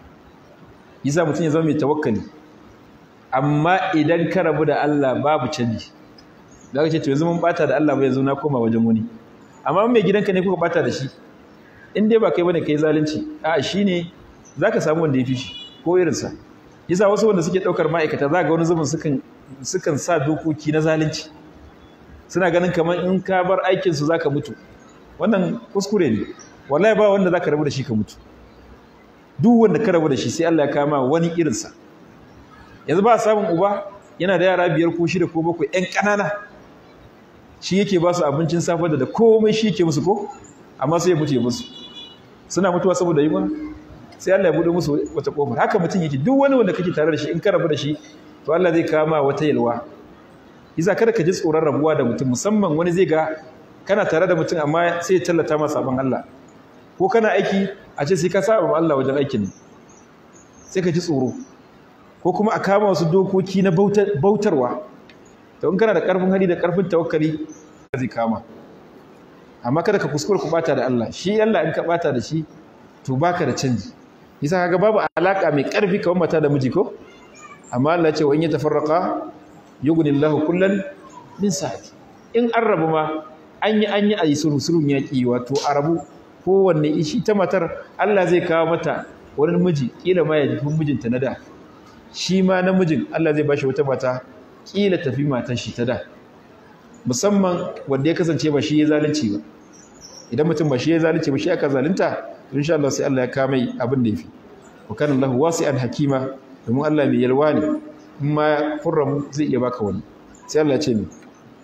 yasa mutum ya zama mai tawakkali amma idan ka rabu da Allah babu canji zaka ce to yanzu mun bata da Allah ba yanzu na koma wajen wani amma mai gidanka ne kuka bata da shi in dai ba kai bane kai zalunci a shine zaka samu wanda ya fi shi ko irin sa yasa wasu wanda suke daukar ma'aikata za ga wani zubin sukan sukan sa dokoki na zalunci suna ganin kamar in ka bar aikin su zaka mutu wannan kuskure ne wallahi ba wanda zaka rabu da shi ka mutu duk wanda ka rabu da shi sai Allah ya kama wani irin sa yanzu ba samun uba yana da yara biyar ko shida ko bakwai ƴan ƙanana shi yake ba su abincin safe da komai shi yake musu ko amma sai ya mutu ya musu suna mutuwa saboda yunwa sai Allah ya bude musu wata kofar haka mutum yake duk wani wanda kake tare da shi in ka rabu da shi to Allah zai kama wata yalwa yasa kada ka ji tsoron rabuwa da mutum musamman wani zai ga kana tare da mutum amma sai ya tallata masa sabon Allah ko kana aiki a ce sai ka saba ma Allah wajen aikin sai ka ji tsoro ko kuma a kama wasu dokoki na bautarwa to in kana da karfin hali da karfin tawakkali zai kama amma kada ka kuskura ku bata da Allah shi Allah in ka bata da shi to baka da canji yasa kaga babu alaka mai karfi kamar mata da miji ko amma Allah ya ce wa in yatafarraqa yughnillahu kullan min sa'ati in an rabu ma an yi an yi a yi sulhu sulhun yaƙi wato a rabu kowanne ishi ta matar Allah zai kawo mata wani miji kila ma ya ji mijinta na da shi ma namijin Allah zai bashi wata mata kila tafi matan shi ta da musamman wanda ya kasance ba shi ya zalunci ba idan mutum ba shi ya zalunci ba shi aka zalunta insha Allah sai Allah ya kama abin da yafi wa kana Allahu wasi'an hakima domin Allah mai yalwa ne in ma kurramu zai iya baka wani sai Allah ya ce ni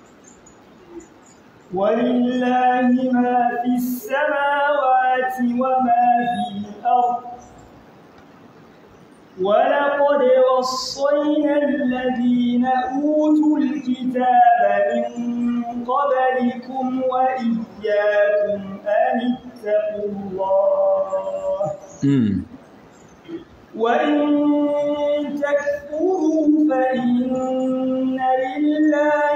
ولله ما في السماوات وما في الأرض ولقد وصينا الذين أوتوا الكتاب من قبلكم وإياكم أن اتقوا الله وإن تكفروا فإن لله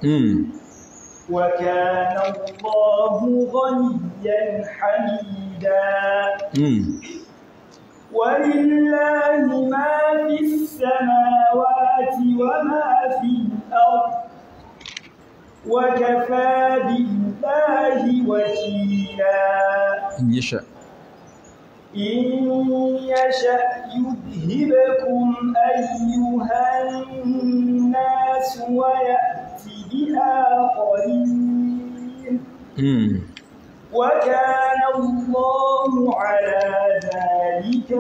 mm وكان الله غنيا حميدا mm ولله ما في السماوات وما في الأرض وكفى بالله وكيلا in yasha إن يشأ يذهبكم أيها الناس ويأتي بآخرين mm وكان الله على ذلك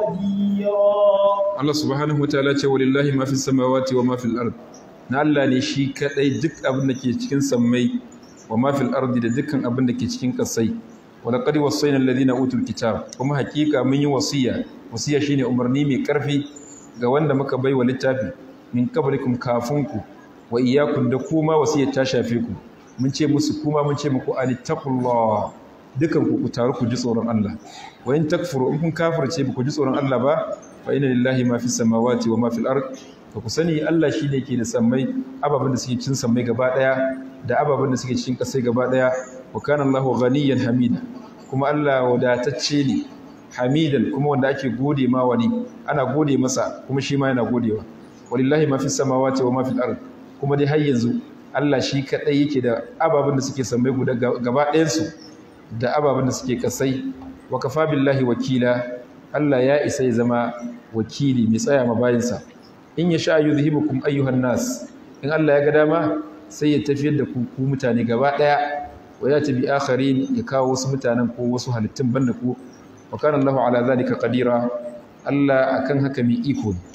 قديرا Allah subhanahu wa ta'ala ce walillahi ma fi samawati wa ma fil ard na Allah ne shi kadai duk abin da ke cikin sammai wa ma fil ardi da dukkan abin da ke cikin kasai wa laqad wassayna alladhina utul kitab kuma hakika mun yi wasiya wasiya shine umarni mai karfi ga wanda muka bai wa littafi min qablikum kafunku wa iyyakum da kuma wasiyar ta shafe ku mun ce musu kuma mun ce muku anittaqullah dukan ku ku taru ku ji tsoron Allah wa in takfuru in kun kafirce ba ku ji tsoron Allah ba fa inna lillahi ma fi samawati wa ma fil ard to ku sani Allah shine ke da sammai ababen da suke cikin sammai gaba daya da ababen da suke cikin kasai gaba daya wa kana Allahu ghaniyan hamida kuma Allah wadatacce ne hamidan kuma wanda ake gode ma wani ana gode masa kuma shi ma yana godewa walillahi ma fi samawati wa ma fil ard kuma dai har yanzu Allah shi kadai yake da ababen da suke sammai guda gaba ɗayan su da ababen da suke kasai wa kafa billahi wakila Allah ya isa ya zama wakili mai tsaya ma bayinsa in ya sha yuzhibukum ayyuhan nas in Allah ya ga dama sai ya tafiyar da ku ku mutane gaba daya wa ya tabi akharin ya kawo wasu mutanen ko wasu halittun banda ku wa kana Allahu ala zalika qadira Allah akan haka mai iko ne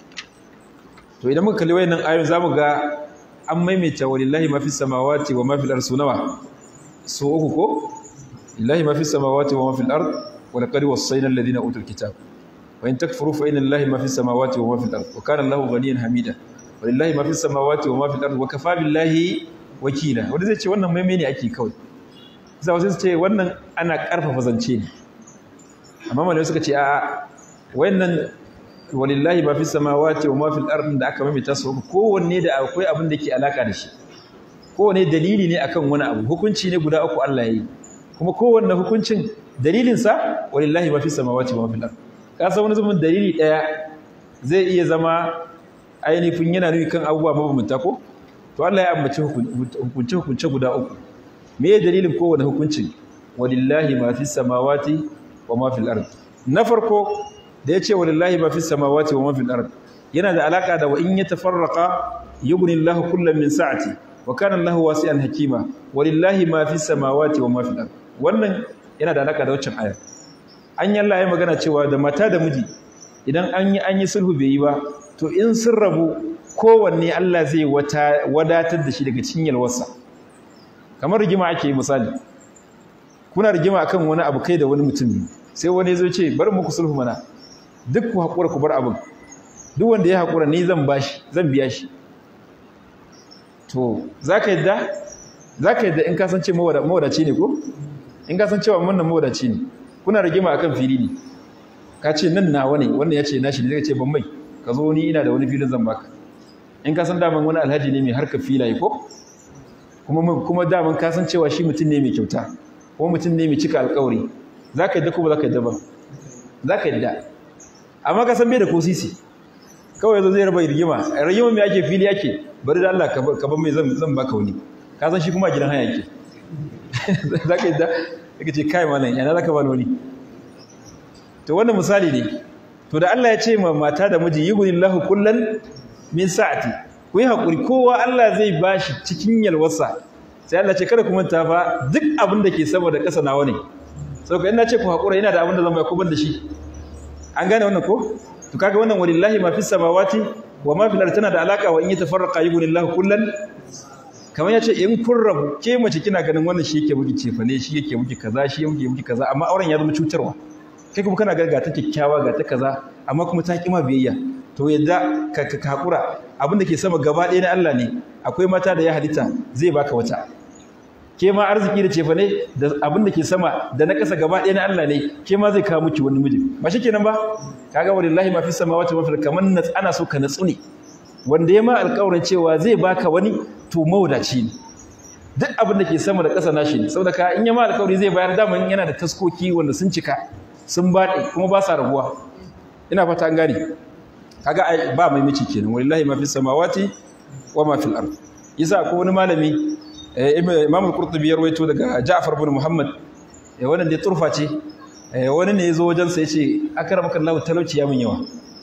to idan muka kalli wayannan ayoyin zamu ga an maimaita walillahi ma fis samawati wa ma fil ardi sunawa su uku ko lillahi ma fis samawati wa ma fil ardi wa laqad wassayna alladhina utul kitab وإن تكفروا فإن لله ما في السماوات وما في الأرض وكان الله غنيا حميدا ولله ما في السماوات وما في الأرض وكفى بالله wakila wanda zai ce wannan maimai ne ake kawai za wasu ce wannan ana karfafa zance ne amma malamai suka ce a wannan walillahi ma fi samawati wa ma fil ardi da aka maimaita su kowanne da akwai abin da ke alaka da shi kowanne dalili ne akan wani abu hukunci ne guda uku Allah ya yi kuma kowanne hukuncin dalilinsa walillahi ma fi samawati wa ma fil ardi ka san wani zaman dalili ɗaya zai iya zama ainihin yana nuni kan abubuwa mabambanta ko to Allah ya ambaci hukunce hukunce guda uku me ya dalilin kowane hukuncin walillahi ma fi samawati wa ma fil ard na farko da yace walillahi ma fi samawati wa ma fil ard yana da alaka da wa in yatafarraqa yughni Allahu kullam min sa'ati wa kana Allahu wasi'an hakima walillahi ma fi samawati wa ma fil ard wannan yana da alaka da waccan ayar an yi Allah ya magana cewa da mata da miji idan an yi an yi sulhu bai yi ba to in sun rabu kowanne Allah zai wadatar da shi daga cikin yalwarsa kamar rigima ake yi misali kuna rigima akan wani abu kai da wani mutum sai wani zo ce bari muku sulhu mana duk ku haƙura ku bar abin duk wanda ya haƙura ni zan bashi zan biya shi to za ka yadda za ka yadda in ka san ce mawadaci ne ko in ka san cewa wannan mawadaci ne kuna rigima akan fili ne ka ce nan nawa ne wannan ya ce nashi ne zai ce ban mai ka zo ni ina da wani filin zan baka in ka san daman wani alhaji ne mai harka filaye ko kuma kuma daman ka san cewa shi mutum ne mai kyauta ko mutum ne mai cika alƙawari za ka yadda ko ba za ka yadda ba za ka yadda amma ka san bai da ko sisi kawai yanzu zai raba rigima rigima mai ake fili ake bari da Allah ka ban mai zan baka wani ka san shi kuma a gidan haya yake za ka yadda daga ce kai malam yana zaka ba wani to wannan misali ne to da Allah ya ce ma mata da miji yughnillahu kullan min sa'ati ku yi hakuri kowa Allah zai bashi cikin yalwarsa sai Allah ce kada ku manta fa duk abin da ke sama da ƙasa nawa ne saboda ina ce ku hakura ina da abin da zan ba ku ban da shi an gane wannan ko to kaga wannan walillahi ma fis samawati wa ma fil ardi tana da alaka wa in yatafarraqa yughnillahu kullan kamar ya ce in kun rabu ke mace kina ganin wannan shi yake miki cefane shi yake miki kaza shi yake miki kaza amma auren ya zama cutarwa kai kuma kana ga ta kyakkyawa ga ta kaza amma kuma ta kima biyayya to yadda ka ka hakura abin da ke sama gaba ɗaya na Allah ne akwai mata da ya halitta zai baka wata ke ma arziki da cefane da abin da ke sama da na ƙasa gaba ɗaya na Allah ne ke ma zai kawo miki wani miji ba shikenan ba kaga wallahi ma fi samawati wa fil kaman ana so ka natsu ne wanda ya ma alƙawarin cewa zai baka wani to mawadaci ne duk abin da ke sama da ƙasa nashi ne saboda ka in ya ma alƙawari zai bayar daman yana da taskoki wanda sun cika sun baɗe kuma ba sa rabuwa ina fata an gane kaga ai ba mai miki kenan wallahi ma fi samawati wa ma fil ard yasa ko wani malami imam al-qurtubi ya rawaito daga ja'far ibn muhammad wannan da turfa ce wani ne yazo wajen sa yace akramaka Allah talauci ya min yawa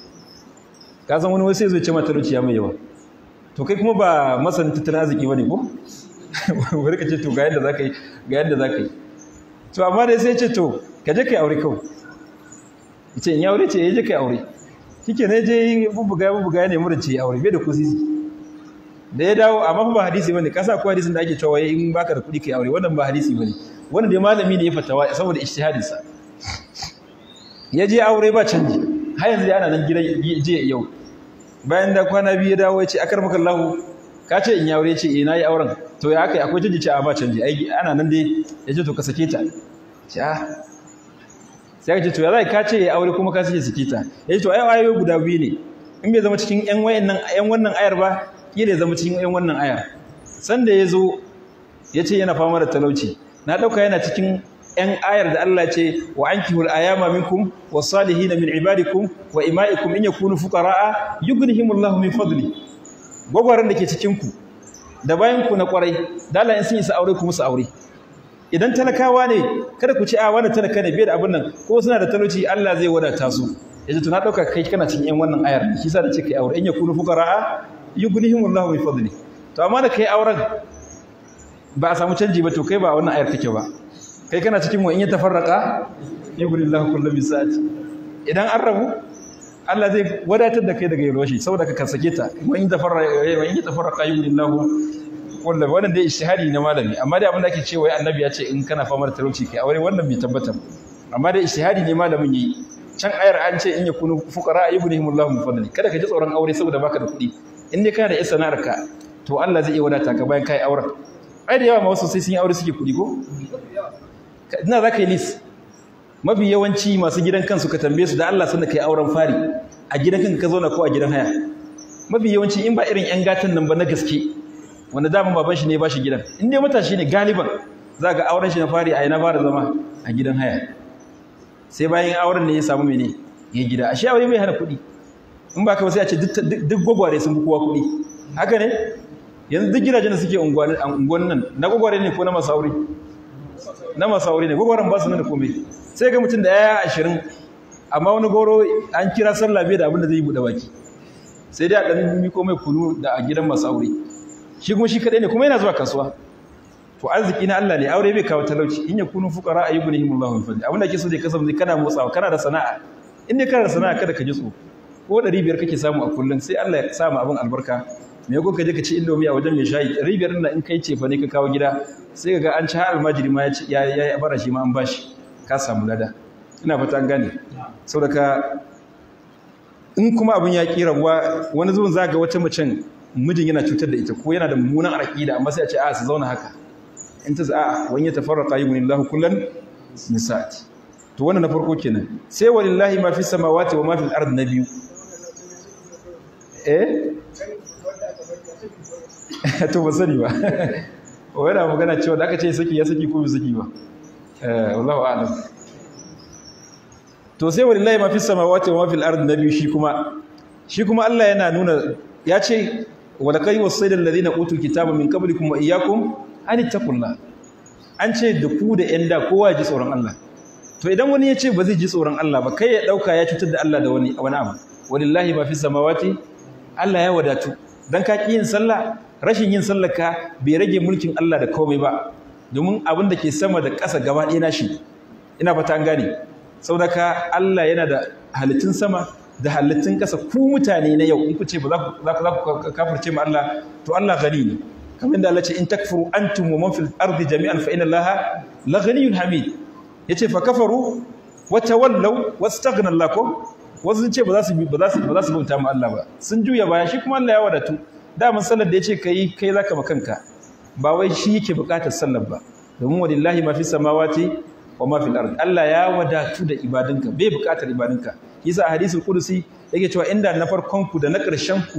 ka san wani wasu yazo ya ce ma talauci ya min yawa to kai kuma ba masan tattalin arziki bane ko bari ka ce to ga yadda zaka yi ga yadda zaka yi to amma dai sai ya ce to ka je kai aure kawai yace in ya aure ce ya je kai aure shike ne je bubuga bubuga ne mura ce aure bai da kusisi da ya dawo amma ba hadisi bane kasa ko hadisin da ake cewa in baka da kuɗi kai aure wannan ba hadisi bane wannan dai malami ne ya fatawa saboda ijtihadin sa ya je aure ba canji har yanzu ana nan gidan je yau bayan da kwana biyu ya dawo ya ce akar maka Allah ka ce in ya aure ce eh nayi auren to ya kai akwai canji ce a ba canji ai ana nan dai ya ce to ka sake ta ce ah sai ka ce to ya zai ka ce ya aure kuma ka sake sake ta ya ce to ai ayoyi guda biyu ne in bai zama cikin ƴan wayannan ƴan wannan ayar ba kila ya zama cikin ƴan wannan ayar sanda ya zo ya ce yana fama da talauci na ɗauka yana cikin ƴan ayar da Allah ce wa ankihul ayama minkum was-salihin min ibadikum wa ima'ikum in yakunu fuqara'a yughnihimullahu min fadli gwagwaran da ke cikin ku da bayan ku na kwarai da Allah in sun yi sa aure ku musu aure idan talakawa ne kada ku ci a wani talaka ne bai da abin nan ko suna da talauci Allah zai wadata su yace to na dauka kai kana cikin yan wannan ayar shi yasa da ce kai aure in yakunu fuqara yughnihimullahu min fadli to amma da kai auren ba a samu canji ba to kai ba wannan ayar kake ba kai kana cikin wa in ya tafarraqa yughnillahu kullu min sa'ati idan an rabu Allah zai wadatar da kai daga yalwashi saboda ka sake ta wa in tafarraqa wa in tafarraqa yughnillahu kullum wannan dai ishtihadi na malami amma dai abin da ake cewa annabi ya ce in kana famar talauci kai aure wannan bai tabbata amma dai ishtihadi ne malamin yayi can ayar an ce in yakunu fuqara yughnihimullahu min fadli kada ka ji tsoron aure saboda baka da kuɗi in dai kana da sana'ar ka to Allah zai iya wadata ka bayan kai auren ai da yawa ma wasu sai sun yi aure suke kuɗi ko ina za ka yi list mafi yawanci masu gidan kansu ka tambaye su da Allah sanda kai auren fari a gidan kanka ka zauna ko a gidan haya mafi yawanci in ba irin yan gatan nan ba na gaske wanda daman baban shi ne ba shi gidan in dai matashi ne galiban za ga auren shi na fari a yana fara zama a gidan haya sai bayan auren ne ya samu mene ya gida a shi aure mai hana kuɗi in ba ka sai a ce duk gwagware sun fi kowa kuɗi haka ne yanzu duk gidajen da suke unguwan nan na gwagware ne ko na masu aure na masu aure ne gwagwaren ba su nan da komai sai ga mutum da yaya ashirin amma wani goro an kira sallah bai da abin da zai yi buɗe baki sai dai a ɗan miko mai kunu da a gidan masu aure shi kuma shi kadai ne kuma yana zuwa kasuwa to arziki na Allah ne aure bai kawo talauci in yakunu fuqara ayyughnihim Allahu min fadli abinda ke so dai kasance kana motsawa kana da sana'a in dai kana da sana'a kada ka ji tsoro ko 500 kake samu a kullun sai Allah ya sa mu abin albarka me ko ka je ka ci indomi a wajen mai shayi 500 din in kai cefa ne ka kawo gida sai ka ga an ci har almajiri ma ya ya bara shi ma an bashi ka samu lada ina fata an gane saboda ka in kuma abin ya kira wani zuwan zaga wata macen mijin yana cutar da ita ko yana da mummunan aqida amma sai a ce a su zauna haka in ta a wani ya tafarraqa yughnillahu kullan min sa'ati to wannan na farko kenan sai walillahi ma fi samawati wa ma fil ard na biyu eh to ba sani ba wani magana cewa da aka ce saki ya saki ko bai saki ba eh wallahu a'lam to sai walillahi ma fi samawati wa ma fil ard na biyu shi kuma shi kuma Allah yana nuna ya ce walakai wasaida alladhina utul kitaba min qablikum wa iyyakum an ittaqullah an ce da ku da yan da kowa ji tsoron Allah to idan wani ya ce ba zai ji tsoron Allah ba kai ya dauka ya cutar da Allah da wani wani abu walillahi ma fi samawati Allah ya wadatu dan ka ki yin sallah rashin yin sallar ka bai rage mulkin Allah da komai ba domin abin da ke sama da ƙasa gaba ɗaya nashi ina fata an gane saboda ka Allah yana da halittun sama da halittun ƙasa ku mutane na yau in ku ce ba za ku kafirce ma Allah to Allah gani ne kamar da Allah ce in takfuru antum wa man fil ardi jami'an fa inna Allah la ghaniyyun hamid yace fa kafaru wa tawallaw wastaghna Allah ko wasu sun ce ba za su ba za su ba za su bauta ma Allah ba sun juya baya shi kuma Allah ya wadatu da mun sallar da yace kai kai zaka ma kanka ba wai shi yake bukatar sallar ba domin walillahi ma fi samawati wa ma fil ard Allah ya wadatu da ibadunka bai bukatar ibadunka yasa a hadisul qudusi yake cewa inda na farkon ku da na ƙarshen ku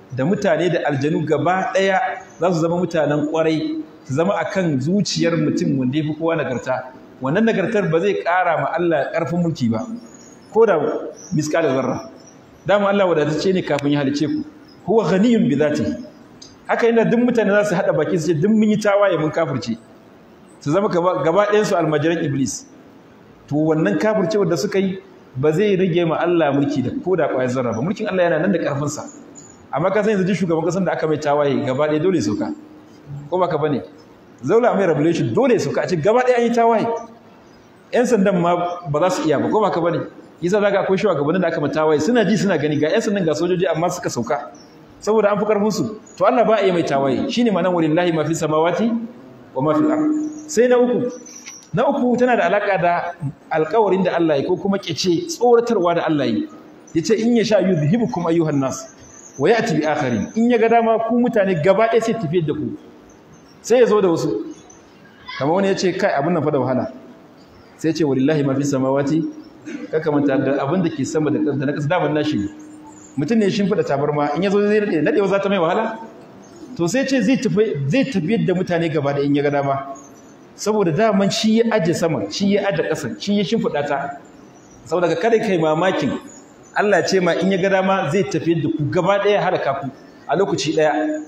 da mutane da aljanu gaba ɗaya za su zama mutanen ƙwarai su zama akan zuciyar mutum wanda ya fi kowa nagarta wannan nagartar ba zai ƙara ma Allah ƙarfin mulki ba ko da miskalar zarra dama Allah wadatacce ne kafin ya halice ku huwa ghaniyun bi zati haka yana duk mutane za su hada baki su ce duk mun yi tawaye mun kafirce su zama gaba ɗayan su almajiran iblis to wannan kafircewar da suka yi ba zai rage ma Allah mulki da ko da ƙwayar zarra ba mulkin Allah yana nan da ƙarfin sa amma ka san yanzu shugaban kasan da aka mai tawaye gaba ɗaya dole sauka ko baka bane zaula mai revelation dole sauka a ce gaba ɗaya an yi tawaye yan sandan ma ba za su iya ba ko baka bane yasa za ga akwai shugabannin da aka mata waye suna ji suna gani ga 'yan sandan ga sojoji amma suka sauka saboda an fi karfin su to Allah ba a yi mai tawaye shine ma'anar walillahi ma fi samawati wa ma fil ard sai na uku na uku tana da alaka da alƙawarin da Allah ya ko kuma kice tsoratarwa da Allah ya yace in ya sha yuzhibukum ayyuhan nas wa ya'ti bi akharin in ya ga dama ku mutane gaba ɗaya sai tafiyar da ku sai ya zo da wasu kamar wani ya ce kai abin nan fa da wahala sai ya ce walillahi ma fi samawati kaka manta da abin da ke sama da na ƙasa daman nashi mutum ne shi fada tabarma in yazo zai nade nadewa za ta mai wahala to sai ce zai tafi zai tafi da mutane gaba da in ya ga dama saboda daman shi ya aje sama shi ya aje ƙasa shi ya shimfida ta saboda ka kada kai mamakin Allah ce ma in ya ga dama zai tafi da ku gaba ɗaya haraka ku a lokaci ɗaya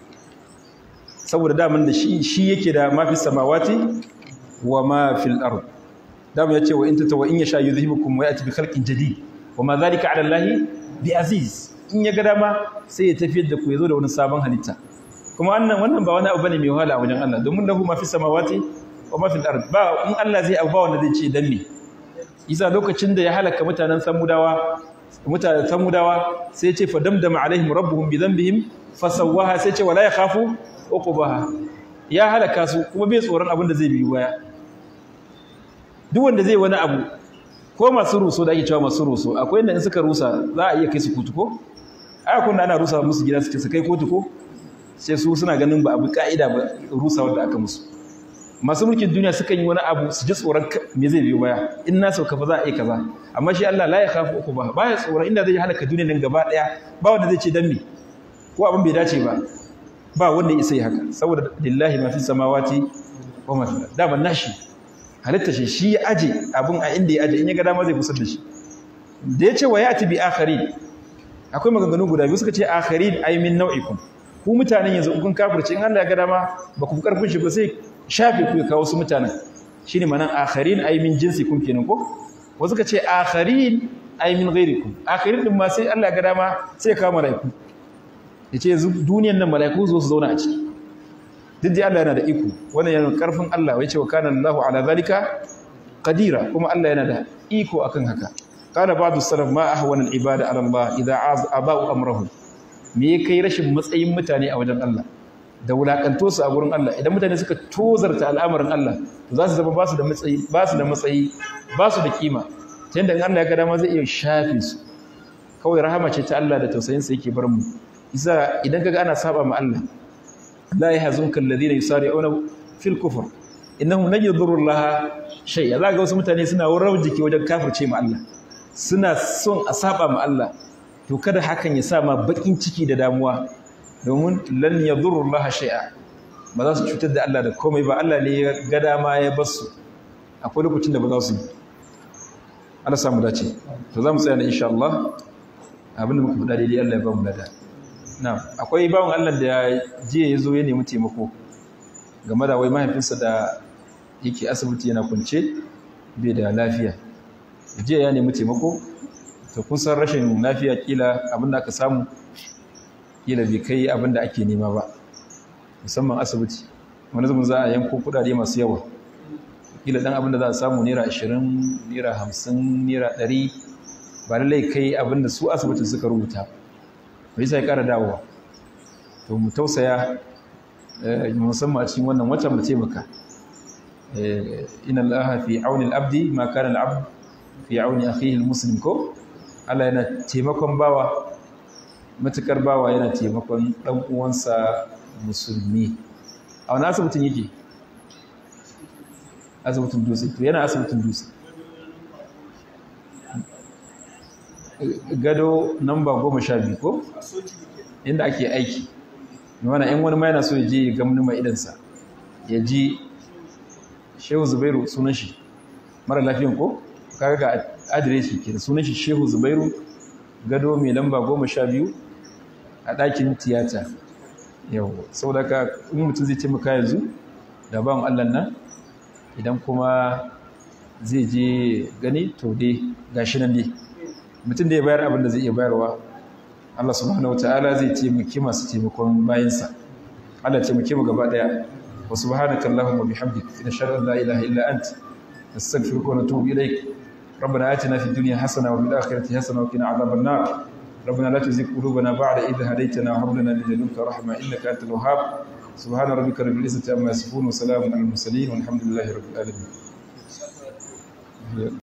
saboda daman da shi shi yake da mafi samawati wa ma fil ard dama yace wa in tata wa in yasha yuzhibukum wa yati bi khalqin jadid wa ma zalika ala allahi bi aziz in ya ga dama sai ya tafiyar da ku yazo da wani sabon halitta kuma wannan wannan ba wani abu bane mai wahala a wajen Allah domin lahu ma fi samawati wa ma fil ard ba in Allah zai abu ba wanda zai ce dan me isa lokacin da ya halaka mutanen samudawa mutanen samudawa sai ya ce fa damdama alaihim rabbuhum bi dhanbihim fasawwaha sai ya ce wala yakhafu uqubaha ya halaka su kuma bai tsoron abin da zai biyo baya duk wanda zai wani abu ko masu ruso da ake cewa masu ruso akwai inda in suka rusa za a iya kai su kotu ko ai akwai ana rusa musu gida suke su kai kotu ko sai su suna ganin ba abu ka'ida ba rusa wanda aka musu masu mulkin duniya sukan yi wani abu su ji tsoron me zai biyo baya in na sauka fa za a yi kaza amma shi Allah la ya khafu uku ba baya tsoron inda zai halaka duniya nan gaba daya ba wanda zai ce dan me ko abin bai dace ba ba wanda ya isa yi haka saboda lillahi ma fi samawati wa ma fi da ban nashi halitta shi shi ya aje abin a inda ya aje in ya ga dama zai kusar da shi da ya ce wa yati bi akharin akwai maganganu guda biyu suka ce akharin ay min nau'ikum ku mutanen yanzu kun kafirce in Allah ya ga dama ba ku karfin shi ba sai shafe ku ya kawo su mutanen shine manan akharin ay min jinsikum kenan ko wasu ka ce akharin ay min ghairikum akharin din ma sai Allah ya ga dama sai ya kawo malaiku yace yanzu duniyan nan malaiku zo su zauna a ciki duk da Allah yana da iko wannan yana karfin Allah yace wa kana Allahu ala zalika qadira kuma Allah yana da iko akan haka kana ba'du salaf ma ahwana al-ibada ala Allah idza aba'u amrahum me kai rashin matsayin mutane a wajen Allah da wulakanto su a gurin Allah idan mutane suka tozarta al'amarin Allah to za su zama ba su da matsayi ba su da matsayi ba su da kima ta yadda Allah ya ga dama zai iya shafe su kawai rahama ce ta Allah da tausayin sa yake bar mu isa idan kaga ana saba ma Allah la yahzunka alladhina yusari'una fil kufr innahum lan yadurru Allah shay'a za ga wasu mutane suna wurar jiki wajen kafirce ma Allah suna son a saba ma Allah to kada hakan ya sa ma bakin ciki da damuwa domin lan yadurru Allah shay'a ba za su cutar da Allah da komai ba Allah ne ya ga dama ya bar su akwai lokacin da ba za su yi Allah samu dace to za mu tsaya na insha Allah abinda muka faɗa daidai Allah ya ba mu lada na akwai bawon Allah da jiya ya zo ya nemi taimako game da wai mahaifinsa da yake asibiti yana kwance bai da lafiya jiya ya nemi taimako to kun san rashin lafiya kila abinda aka samu kila bai kai abinda ake nema ba musamman asibiti wani zubin za a yanko kudade masu yawa kila dan abinda za a samu naira 20 naira 50 naira 100 ba lallai kai abinda su asibitin suka rubuta bai sai kara dawowa to mu tausaya musamman a cikin wannan watan mu taimaka inna allaha fi auni al-abdi ma kana al-abd fi auni akhihi al-muslim ko Allah yana taimakon bawa matukar bawa yana taimakon dan uwansa musulmi a wani asibitin yake asibitin dutse to yana asibitin dutse gado namba goma sha biyu ko inda ake aiki mana in wani ma yana so ya je ya gamni mai idansa ya ji shehu zubairu sunan shi mara lafiyan ko kaga ga adireshi ke da sunan shi shehu zubairu gado mai lamba goma sha biyu a ɗakin tiyata yau sau da ka in mutum zai taimaka yanzu da bawan allah nan idan kuma zai je gani to dai gashi nan dai mutum da ya bayar abin da zai iya bayarwa Allah subhanahu wataala zai taimaki masu taimakon bayansa Allah taimake mu gaba daya wa subhanaka allahumma bihamdik nashhadu an la ilaha illa ant nastaghfiruka wa natubu ilayk ربنا آتنا في الدنيا حسنة وفي الآخرة حسنة وقنا عذاب النار ربنا لا تزغ قلوبنا بعد إذ هديتنا وهب لنا من لدنك رحمة إنك أنت الوهاب سبحان ربك رب العزة عما يصفون وسلام على المرسلين والحمد لله رب العالمين